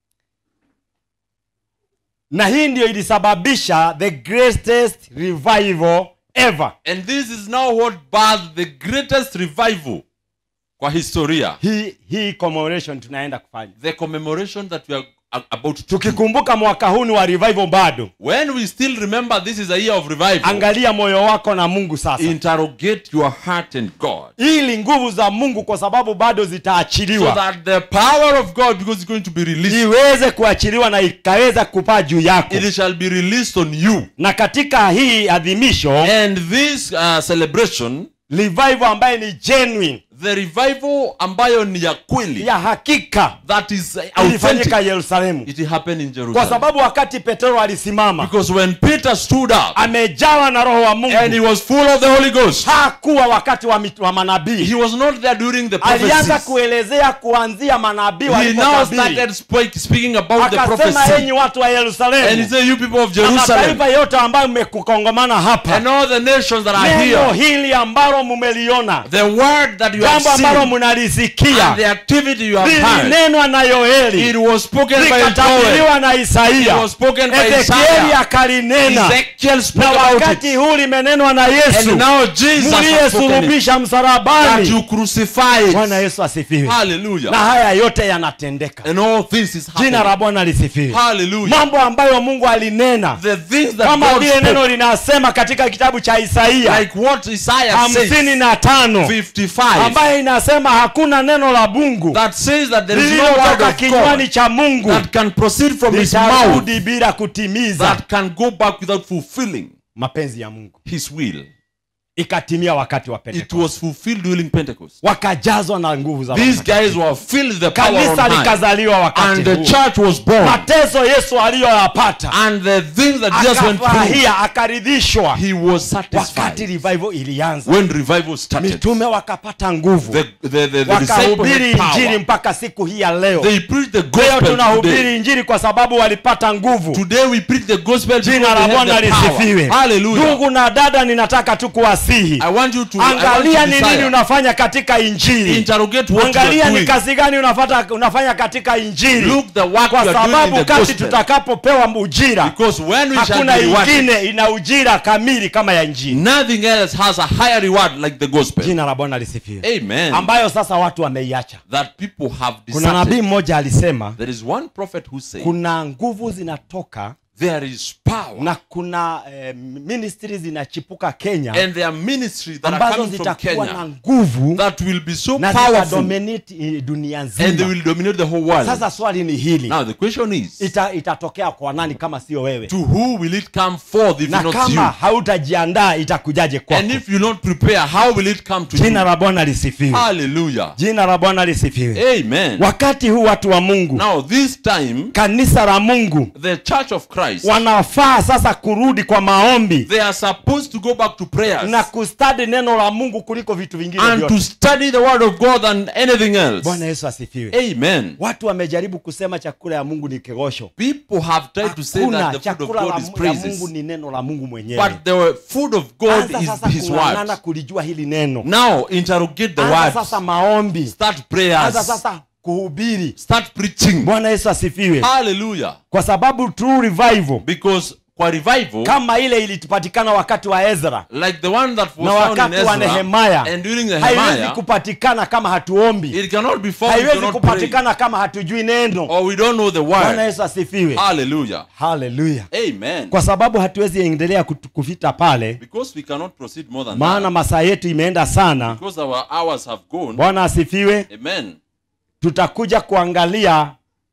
na hii ndio ilisababisha the greatest revival ever
And this is now what birthed the greatest revival kwa historia.
hii hii commemoration tunaenda kufanya
The commemoration that we are a- about to do.
tukikumbuka mwaka huu ni wa revival bado
When we still remember this is a year of revival,
angalia moyo wako na mungu sasa
interrogate your heart and God.
ili nguvu za mungu kwa sababu bado
So
zitaachiliwa
that the power of God, because it's going to be released,
iweze kuachiliwa na ikaweza kupaa juu yako
it shall be released on you.
na katika hii adhimisho
And this uh, celebration,
revival ambaye ni genuine
the revival ambayo ni ya kweli,
ya hakika
that is uh,
ilifanyika
authentic,
yerusalemu
it happened in
kwa
Jerusalem.
sababu wakati petero alisimama
Because when Peter stood up
amejawa na roho wa
and he
mungu
was full of the Holy Ghost,
hakuwa wakati wa, mit- wa manabii
he was not there during the
alianza
prophecies.
kuelezea kuanzia manabii
He now
walipotabiri
started speak, speaking about the
akasema
prophecy.
enyi watu wa
And he
yerusalemu
said, You people of
na
Jerusalem,
mataifa yote ambayo mmekukongomana hapa
and all the nations that are
neno
here,
hili ambalo mumeliona
the word that you have
jambo ambalo
seen,
munalisikia
and the activity you have heard,
lilinenwa na yoeli
it was spoken by Joel.
likatabiriwa na
It
isaia
was spoken by
ezekieli
Isaiah.
akalinena
Ezekiel spoke
na
about
wakati
it.
huu limenenwa na yesu
And now Jesus has spoken it.
mliyesulubisha
That
msalabani
you crucify
bwana
it.
yesu asifiwe
Hallelujah.
na haya yote yanatendeka
And all this is
jina
happening.
la bwana lisifiwe
Hallelujah.
mambo ambayo mungu alinena
The things that
kama
God
vile
spoke,
neno linasema katika kitabu cha isaia
like what Isaiah
hamsini
says,
na tano
55,
ambayo inasema hakuna neno la mungu
that says that there is no word
lililotoka
of
kinywani
God
cha mungu
that can proceed from his mouth
litarudi bila kutimiza
that can go back without fulfilling
mapenzi ya mungu
his will.
ikatimia wakati wa
It
pentekoste
was fulfilled during Pentecost.
wakajazwa na nguvu za
These
Roho
guys were filled with the power on
kanisa
high.
likazaliwa wakati
And the
huo.
church was born.
mateso yesu aliyoyapata
And the things that Jesus went through,
akafurahia akaridhishwa
he was
wakati
satisfied.
revival ilianza
When revival started,
mitume wakapata nguvu
the, the, the, the disciples
wakahubiri
had
injili
power.
mpaka siku hii ya leo
They preached the
leo
gospel today.
tunahubiri injili kwa sababu walipata nguvu
Today we preach the gospel because
jina la
they
bwana
have the power.
lisifiwe
Hallelujah.
ndugu na dada ninataka tu kuwasihi
I want you to, I want you
angalia
to
ni nini
desire.
unafanya katika injili
interrogate what you
angalia
are
ni
doing.
kazi gani unafata, unafanya katika injili
Look the work
kwa
you are doing
sababu
in the
kati
gospel.
tutakapopewa ujira
Because when we shall
hakuna
be rewarded,
ingine ina ujira kamili kama ya injili
nothing else has a higher reward like the gospel.
jina la bwana lisifiwe
Amen.
ambayo sasa watu wameiacha
That people have
kuna nabii
deserted.
mmoja alisema
There is one prophet who said
kuna nguvu zinatoka
there is power
na kuna eh, ministry zinachipuka kenya
and there are ministries that are
ambazo
coming from
zitakuwa na
Kenya
nguvu
that will be so
na
powerful
zitadominate eh, dunia
and they
nzima
will dominate the whole world.
sasa swali ni hili
Now the question is,
Ita, itatokea kwa nani kama sio wewe
to who will it come forth if
na
not
kama
you?
hautajiandaa itakujaje kwako
And if you don't prepare, how will it come to
jina
you?
la bwana lisifiwe
Hallelujah.
jina la bwana lisifiwe
Amen.
wakati huu watu wa mungu
Now this time,
kanisa la mungu
the church of Christ,
wanafaa sasa kurudi kwa maombi
they are supposed to go back to prayers
na kustadi neno la mungu kuliko vitu vingine
and to
vyote
study the word of God than anything else.
bwana yesu asifiwe
Amen.
watu wamejaribu kusema chakula ya mungu ni kegosho
People have tried to say that
hakuna
the food of
chakula la,
God is
ya
praises,
mungu ni neno la mungu mwenyewe
but the food of God
anza
is
sasa
His
kung'ang'ana
word.
kulijua hili neno
Now interrogate the
anza
words.
sasa maombi
Start
anza
prayers.
sasa kuhubiri
Start preaching.
bwana yesu asifiwe
Hallelujah.
kwa sababu true revival
Because kwa revival,
kama ile ilipatikana wakati wa ezra
like the one that
na
was found in
wakati wa
Ezra,
nehemaya
and during
haiwezi
Nehemiah,
kupatikana kama hatuombi
it cannot be found. We
haiwezi
cannot pray.
kupatikana kama hatujui neno
Or we don't know the
bwana
word.
yesu asifiwe
Hallelujah.
haleluya
Amen.
kwa sababu hatuwezi endelea kut- kufita pale
Because we cannot proceed more than
maana
that.
masaa yetu imeenda sana
Because our hours have gone.
bwana asifiwe
Amen.
tutakuja kuangalia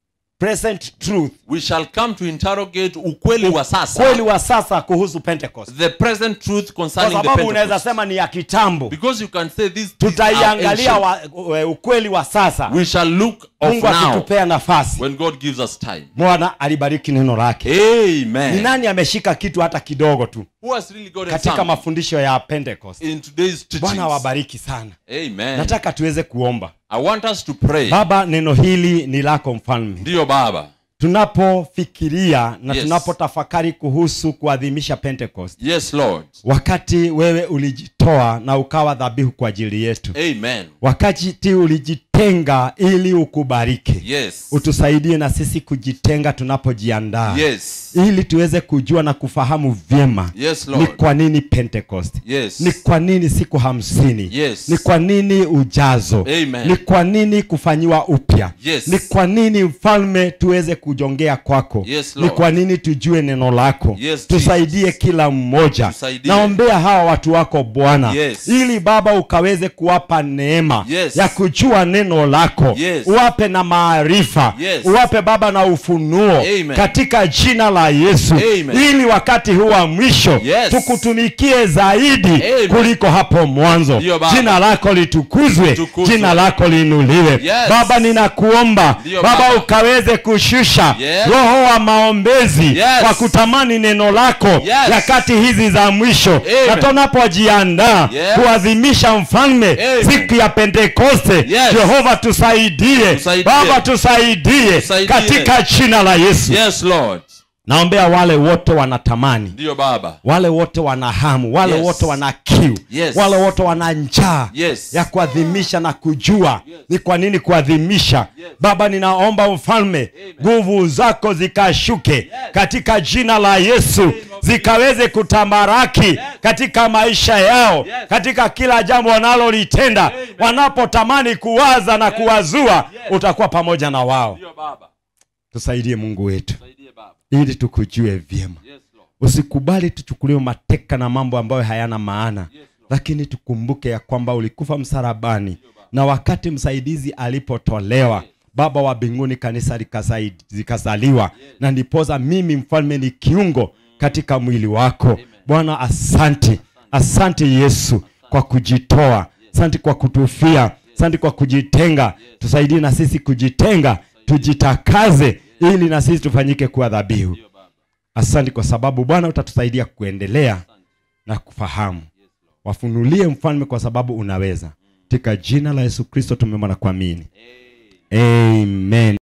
present truth
We shall come to interrogate ukweli wa sasa.
kweli wa sasa kuhusu pentecost
The present truth
kwa
concerning the
sababu unaweza
Pentecost.
sema ni ya kitambo
Because you can say these things are
tutaiangalia
ancient.
wa, e, ukweli wa sasa
We shall look of
mungu
now
akitupea nafasi
when God gives us time.
bwana alibariki neno lake ni
Amen.
nani ameshika kitu hata kidogo tu
who has really gotten
katika
some
mafundisho ya pentecost
in today's teachings.
bwana awabariki sana
Amen.
nataka tuweze kuomba
I want us to pray.
baba neno hili ni lako mfalme
Ndiyo Baba.
tunapofikiria na
Yes.
tunapotafakari kuhusu kuadhimisha pentecost
Yes, Lord.
wakati wewe ulijitoa na ukawa dhabihu kwa ajili yetu
Amen.
wakati ulijitenga ili ukubariki
Yes.
utusaidie na sisi kujitenga tunapojiandaa
Yes.
ili tuweze kujua na kufahamu vyema
Yes,
ni
Lord.
kwa nini pentecost
Yes.
ni kwa nini siku hamsini
Yes.
ni kwa nini ujazo
Amen.
ni kwa nini kufanyiwa upya
Yes.
ni kwa nini mfalme tuweze kujongea kwako
Yes,
ni
Lord.
kwa nini tujue neno lako
Yes,
tusaidie
Jesus.
kila mmoja
Tusaidie.
naombea hawa watu wako bwana
Yes.
ili baba ukaweze kuwapa neema
Yes.
ya kujua neno lako
Yes.
uwape na maarifa
Yes.
uwape baba na ufunuo
Amen.
katika jina la yesu
Amen.
ili wakati huu wa mwisho
Yes.
tukutumikie zaidi
Amen.
kuliko hapo mwanzo
Ndiyo, Baba.
jina lako litukuzwe
Litukuzwe.
jina lako liinuliwe
Yes.
baba ninakuomba
Ndiyo,
baba
Baba.
ukaweze kushusha
Yes.
roho wa maombezi
Yes.
kwa kutamani neno lako
Yes.
nyakati hizi za mwisho
Amen.
na tunapojiandaa
Yes.
kuadhimisha mfalme
Amen.
siku ya pentekoste
Yes.
jehova tusaidie
Tusaidie.
baba tusaidie
Tusaidie.
katika jina la yesu
Yes, Lord.
naombea wale wote wanatamani
Ndiyo Baba.
wale wote wana hamu wale
Yes.
wote wana kiu
Yes.
wale wote wana njaa
Yes.
ya kuadhimisha na kujua ni kwa nini kuadhimisha baba ninaomba mfalme nguvu zako zikashuke katika jina la yesu zikaweze kutamaraki katika maisha yao katika kila jambo wanalolitenda wanapotamani kuwaza na kuwazua utakuwa pamoja na wao
Ndiyo Baba.
tusaidie mungu wetu
Saidie Baba.
ili tukujue vyema
Yes, Lord.
usikubali tuchukuliwe mateka na mambo ambayo hayana maana
Lord.
lakini tukumbuke ya kwamba ulikufa msalabani na wakati msaidizi alipotolewa baba wa mbinguni kanisa likasaid- likazaliwa na ndipoza mimi mfalme ni kiungo katika mwili wako bwana asante asante yesu kwa kujitoa asante kwa kutufia asante kwa kujitenga tusaidie na sisi kujitenga tujitakaze ili na sisi tufanyike kuwa dhabihu asante kwa sababu bwana utatusaidia kuendelea na kufahamu wafunulie mfalme kwa sababu unaweza katika jina la yesu kristo tumeomba na kuamini amen